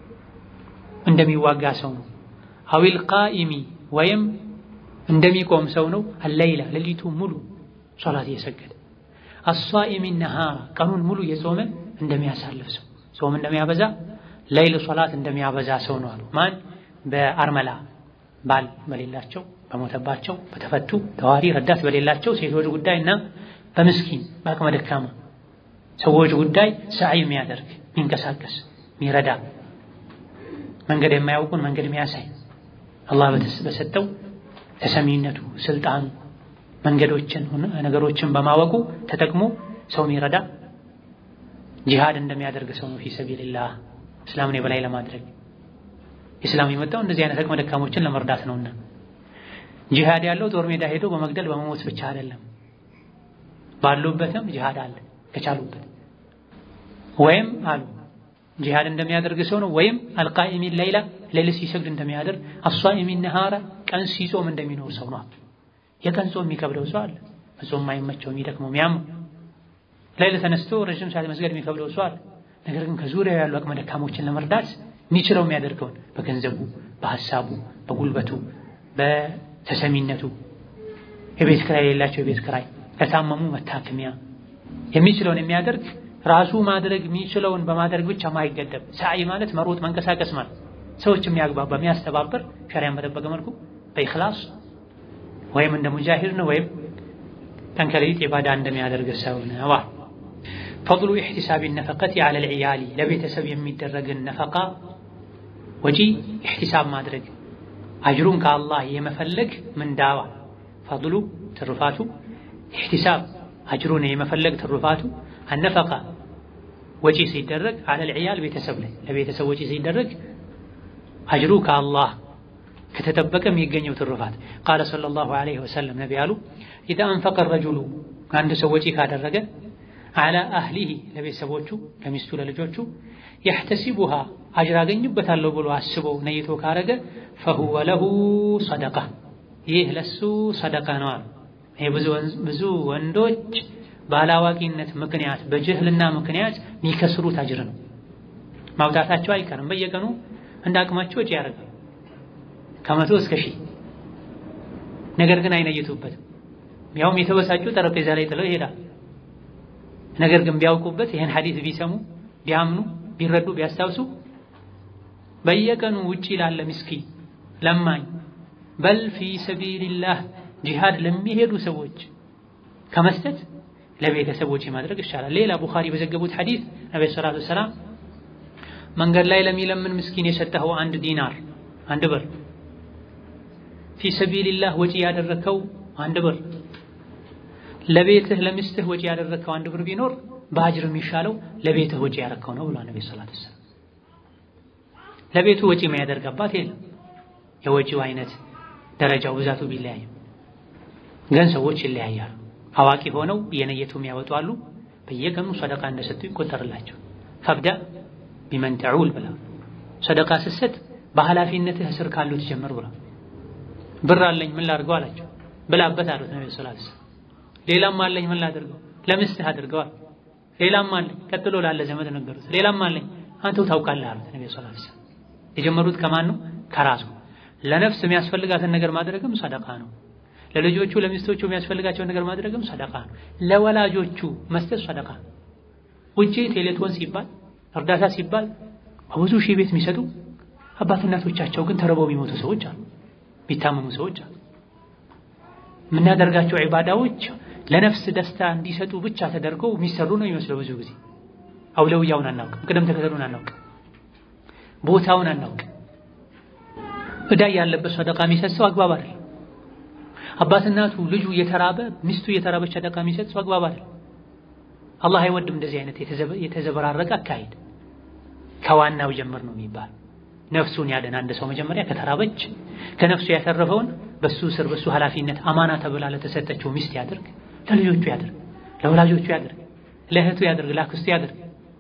Speaker 1: እንደሚዋጋ ሰው ነው። አዊል ቃኢሚ ወይም እንደሚቆም ሰው ነው። አለይላ ሌሊቱ ሙሉ ሶላት እየሰገደ አሷኢሚ ነሃራ ቀኑን ሙሉ የጾመ እንደሚያሳልፍ ሰው ጾም እንደሚያበዛ ለይል ሶላት እንደሚያበዛ ሰው ነው አሉ። ማን በአርመላ ባል በሌላቸው በሞተባቸው በተፈቱ ተዋሪ ረዳት በሌላቸው ሴቶች ጉዳይ እና በምስኪን በአቅመ ደካማ ሰዎች ጉዳይ ሰዓይ የሚያደርግ የሚንቀሳቀስ የሚረዳ መንገድ የማያውቁን መንገድ የሚያሳይ አላህ በሰጠው ተሰሚነቱ ስልጣኑ መንገዶችን ነገሮችን በማወቁ ተጠቅሞ ሰው የሚረዳ ጂሃድ እንደሚያደርግ ሰው ነው። ፊ ሰቢልላህ እስላምን የበላይ ለማድረግ ኢስላም የመጣው እንደዚህ አይነት አቅመ ደካሞችን ለመርዳት ነውና ጂሃድ ያለው ጦር ሜዳ ሄዶ በመግደል በመሞት ብቻ አይደለም። ባሉበትም ጂሃድ አለ ከቻሉበት ወይም አሉ ጂሃድ እንደሚያደርግ ሰው ነው። ወይም አልቃኢሚን ሌይላ ሌሊት ሲሰግድ እንደሚያደርግ አሷኢሚን ነሃራ ቀን ሲጾም እንደሚኖር ሰው ነው። የቀን ጾም የሚከብደው ሰው አለ። መጾም የማይመቸው የሚደክመው የሚያመው ሌሊት ተነስቶ ረዥም ሰዓት መስገድ የሚከብደው ሰው አለ። ነገር ግን ከዙሪያው ያሉ አቅመ ደካሞችን ለመርዳት የሚችለው የሚያደርገውን በገንዘቡ፣ በሀሳቡ፣ በጉልበቱ፣ በተሰሚነቱ የቤት ክራይ የሌላቸው የቤት ክራይ፣ ለታመሙ መታከሚያ የሚችለውን የሚያደርግ ራሱ ማድረግ የሚችለውን በማድረግ ብቻ ማይገደብ ሰዓይ ማለት መሮጥ መንቀሳቀስ ማለት ሰዎች የሚያግባባ የሚያስተባበር ሸሪያን በጠበቀ መልኩ በኢኽላስ ወይም እንደ ሙጃሂድ ነው ወይም ቀን ከሌሊት ኢባዳ እንደሚያደርግ ሰው ነው። ፈድሉ ኢሕቲሳቢ ነፈቀቲ ዐለል ዒያሊ ለቤተሰብ የሚደረግን ነፈቃ ወጪ ኢሕቲሳብ ማድረግ አጅሩን ከአላህ የመፈለግ ምንዳዋ ፈድሉ ትሩፋቱ ኢሕቲሳብ አጅሩን የመፈለግ ትሩፋቱ አነፈቃ ወጪ ሲደረግ ዐለል ዒያል ቤተሰብ ላይ ለቤተሰብ ወጪ ሲደረግ አጅሩ ከአላህ ከተጠበቀ የሚገኘው ትሩፋት ቃለ ሰለላሁ ዐለይሂ ወሰለም ነቢ አሉ ኢዛ አንፈቀ ረጁሉ አንድ ሰው ወጪ ካደረገ ዐላ አህሊሂ ለቤተሰቦቹ ለሚስቱ ለልጆቹ የሕተሲቡሃ አጅር አገኝበታለሁ ብሎ አስቦ ነይቶ ካረገ ፈሁወ ለሁ ሰደቃ ይህ ለሱ ሰደቃ ነው አሉ። ይህ ብዙ ወንዶች ባላዋቂነት ምክንያት በጅህልና ምክንያት የሚከስሩት አጅር ነው። ማውጣታቸው አይቀርም። በየቀኑ እንደ አቅማቸው ወጪ ያደርጋሉ ከመቶ እስከ ሺህ ነገር ግን አይነይቱበትም። ያውም የተበሳጩ ጠረጴዛ ላይ ጥለው ይሄዳል። ነገር ግን ቢያውቁበት ይህን ሐዲስ ቢሰሙ ቢያምኑ ቢረዱ ቢያስታውሱ በየቀኑ ውጪ ላለ ምስኪን ለማኝ በል ፊ ሰቢልላህ ጂሃድ ለሚሄዱ ሰዎች ከመስጠት ለቤተሰቦች ማድረግ ይሻላል። ሌላ ቡኻሪ በዘገቡት ሐዲስ ነብዩ ሰለላሁ ዐለይሂ ወሰለም መንገድ ላይ ለሚለምን ምስኪን የሰጠኸው አንድ ዲናር አንድ ብር ፊ ሰቢልላህ ወጪ ያደረከው አንድ ብር ለቤትህ ለሚስትህ ወጪ ያደረከው አንድ ብር ቢኖር በአጅር የሚሻለው ለቤትህ ወጪ ያደረከው ነው ብሏል ነብዩ ሰለላሁ ዐለይሂ ወሰለም። ለቤቱ ወጪ የሚያደርግ አባት የለም። የወጪው አይነት ደረጃው ብዛቱ ቢለያይም ግን ሰዎች ይለያያሉ። አዋቂ ሆነው የነየቱ የሚያወጡ አሉ። በየቀኑ ሰደቃ እንደሰጡ ይቆጠርላቸው። ፈብዳ ቢመን ተዑል ብላ ሰደቃ ስትሰጥ በኃላፊነትህ ስር ካሉት ጀምር ብላ ብር አለኝ ምን ላድርገው አላቸው። ብላበት አሉት ነብዩ ሰለላሁ ዐለይሂ ወሰለም። ሌላም አለኝ ምን ላድርገው? ለምስትህ አድርገዋል። ሌላም አለኝ ቀጥሎ ላለ ዘመድ ነገሩት። ሌላም አለኝ አንተው ታውቃለህ አሉት ነብዩ ሰለላሁ ዐለይሂ ወሰለም። የጀመሩት ከማን ነው? ከራሱ ለነፍስ የሚያስፈልጋትን ነገር ማድረግም ሰደቃ ነው። ለልጆቹ ለሚስቶቹ የሚያስፈልጋቸውን ነገር ማድረግም ሰደቃ ነው። ለወላጆቹ መስጠት ሰደቃ ነው። ውጪ ቴሌቶን ሲባል እርዳታ ሲባል በብዙ ሺህ ቤት የሚሰጡ አባት እናቶቻቸው ግን ተርበው የሚሞቱ ሰዎች አሉ፣ የሚታመሙ ሰዎች አሉ። የምናደርጋቸው ዒባዳዎች ለነፍስ ደስታ እንዲሰጡ ብቻ ተደርገው የሚሰሩ ነው የሚመስለው። ብዙ ጊዜ አውለውያውን አናውቅም፣ ቅደም ተከተሉን አናውቅም፣ ቦታውን አናውቅም። እዳ ያለበት ሰደቃ የሚሰጥ ሰው አግባብ አይደለም። አባት እናቱ ልጁ እየተራበ ሚስቱ እየተራበች ሰደቃ የሚሰጥ ሰው አግባብ አይደለም። አላህ አይወድም እንደዚህ አይነት የተዘበራረቀ አካሄድ። ከዋናው ጀምር ነው የሚባል ነፍሱን ያድን አንድ ሰው መጀመሪያ ከተራበች ከነፍሱ ያተረፈውን በሱ ስር በሱ ኃላፊነት አማና ተብላ ለተሰጠችው ሚስት ያድርግ፣ ለልጆቹ ያድርግ፣ ለወላጆቹ ያድርግ፣ ለእህቱ ያድርግ፣ ለአክስቱ ያድርግ።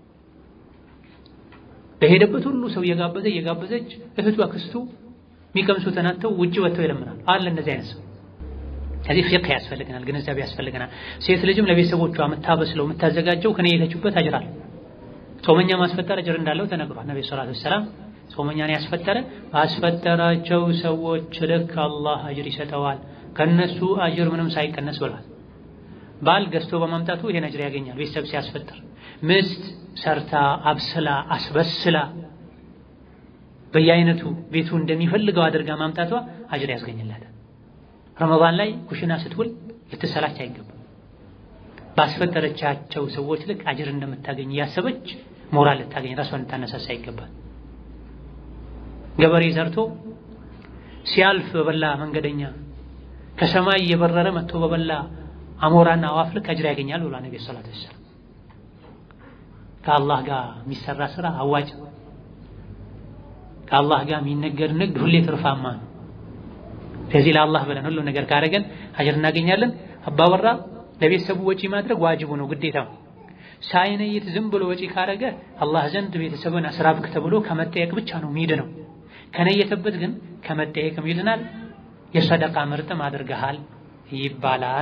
Speaker 1: በሄደበት ሁሉ ሰው እየጋበዘ እየጋበዘች እህቱ አክስቱ የሚቀምሱ ተናተው ውጭ ወጥተው ይለምናል። አለ እንደዚህ አይነት ሰው። ከዚህ ፊቅህ ያስፈልገናል፣ ግንዛቤ ያስፈልገናል። ሴት ልጅም ለቤተሰቦቿ የምታበስለው የምታዘጋጀው ከኔ የተችበት አጅር አለ። ጾመኛ ማስፈጠር አጅር እንዳለው ተነግሯል። ነብዩ ሰለላሁ ዐለይሂ ወሰለም ጾመኛን ያስፈጠረ ባስፈጠራቸው ሰዎች ልክ አላህ አጅር ይሰጠዋል፣ ከነሱ አጅር ምንም ሳይቀነስ ብሏል። ባል ገዝቶ በማምጣቱ ይሄን አጅር ያገኛል። ቤተሰብ ሲያስፈጥር ምስት ሰርታ አብስላ አስበስላ በየአይነቱ ቤቱ እንደሚፈልገው አድርጋ ማምጣቷ አጅር ያስገኝላታል። ረመዳን ላይ ኩሽና ስትውል ልትሰላች አይገባም። ባስፈጠረቻቸው ሰዎች ልክ አጅር እንደምታገኝ እያሰበች ሞራል ልታገኝ ራሷን ልታነሳሳ ይገባል። ገበሬ ዘርቶ ሲያልፍ በበላ መንገደኛ ከሰማይ እየበረረ መጥቶ በበላ አሞራና አዋፍ ልክ አጅር ያገኛል ብሏል ነብዩ ሰለላሁ ዐለይሂ ወሰለም። ከአላህ ጋር የሚሰራ ስራ አዋጭ፣ ከአላህ ጋር የሚነገር ንግድ ሁሌ ትርፋማ ነው። ከዚህ ለአላህ ብለን ሁሉ ነገር ካደረገን አጅር እናገኛለን። አባወራ ለቤተሰቡ ወጪ ማድረግ ዋጅቡ ነው፣ ግዴታው። ሳይነይት ዝም ብሎ ወጪ ካደረገ አላህ ዘንድ ቤተሰብን አስራብክ ተብሎ ከመጠየቅ ብቻ ነው የሚድ ነው። ከነየተበት ግን ከመጠየቅም ይድናል። የሰደቃ ምርጥም አድርገሃል ይባላል።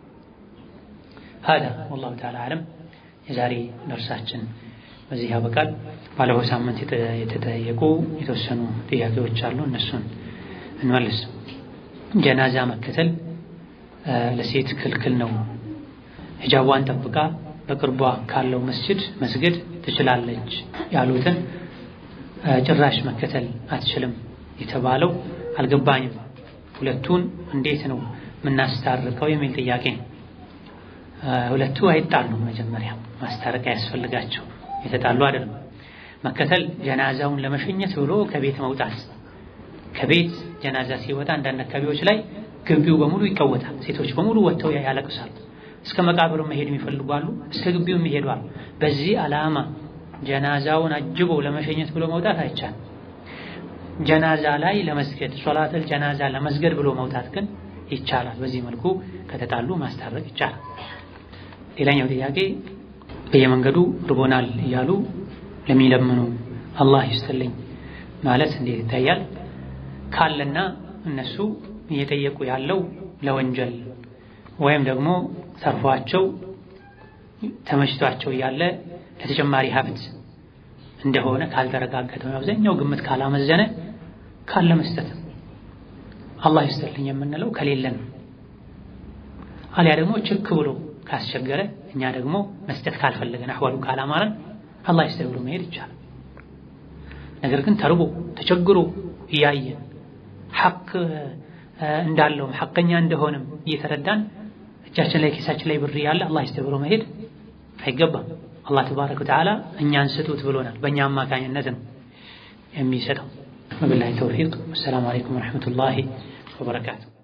Speaker 1: ሀዳ ወላሁ ተዓላ አለም። የዛሬ ደርሳችን በዚህ ያበቃል። ባለፈው ሳምንት የተጠየቁ የተወሰኑ ጥያቄዎች አሉ፣ እነሱን እንመልስ። ጀናዛ መከተል ለሴት ክልክል ነው። ሂጃቧን ጠብቃ በቅርቧ ካለው መስጅድ መስገድ ትችላለች ያሉትን ጭራሽ መከተል አትችልም የተባለው አልገባኝም። ሁለቱን እንዴት ነው የምናስታርቀው የሚል ጥያቄ። ሁለቱ አይጣሉም። መጀመሪያ ማስታረቅ ያስፈልጋቸው የተጣሉ አይደለም። መከተል ጀናዛውን ለመሸኘት ብሎ ከቤት መውጣት። ከቤት ጀናዛ ሲወጣ አንዳንድ አካባቢዎች ላይ ግቢው በሙሉ ይቀወጣል። ሴቶች በሙሉ ወጥተው ያለቅሳሉ። እስከ መቃብሩ መሄድ የሚፈልጉ አሉ፣ እስከ ግቢው የሚሄዱ አሉ። በዚህ ዓላማ ጀናዛውን አጅቦ ለመሸኘት ብሎ መውጣት አይቻልም። ጀናዛ ላይ ለመስገድ ሶላተል ጀናዛ ለመስገድ ብሎ መውጣት ግን ይቻላል። በዚህ መልኩ ከተጣሉ ማስታረቅ ይቻላል። ሌላኛው ጥያቄ በየመንገዱ ርቦናል እያሉ ለሚለምኑ አላህ ይስጥልኝ ማለት እንዴት ይታያል? ካለና እነሱ እየጠየቁ ያለው ለወንጀል ወይም ደግሞ ተርፏቸው ተመችቷቸው እያለ ለተጨማሪ ሀብት እንደሆነ ካልተረጋገጠ አብዛኛው ግምት ካላመዘነ ካለ መስጠት አላህ ይስጥልኝ የምንለው ከሌለን አሊያ ደግሞ ችክ ብሎ ካስቸገረ እኛ ደግሞ መስጠት ካልፈለገን አህዋሉ ካላማረን አላህ ይስጥል ብሎ መሄድ ይቻላል። ነገር ግን ተርቦ ተቸግሮ እያየን ሐቅ እንዳለውም ሐቀኛ እንደሆነም እየተረዳን እጃችን ላይ ኪሳችን ላይ ብር ያለ አላህ ይስጥል ብሎ መሄድ አይገባም። አላህ ተባረከ ወተዓላ እኛን ስጡት ብሎናል። በእኛ አማካኝነት ነው የሚሰጠው። ወቢላሂ ተውፊቅ። ወሰላሙ አለይኩም ወረሕመቱላሂ ወበረካቱ።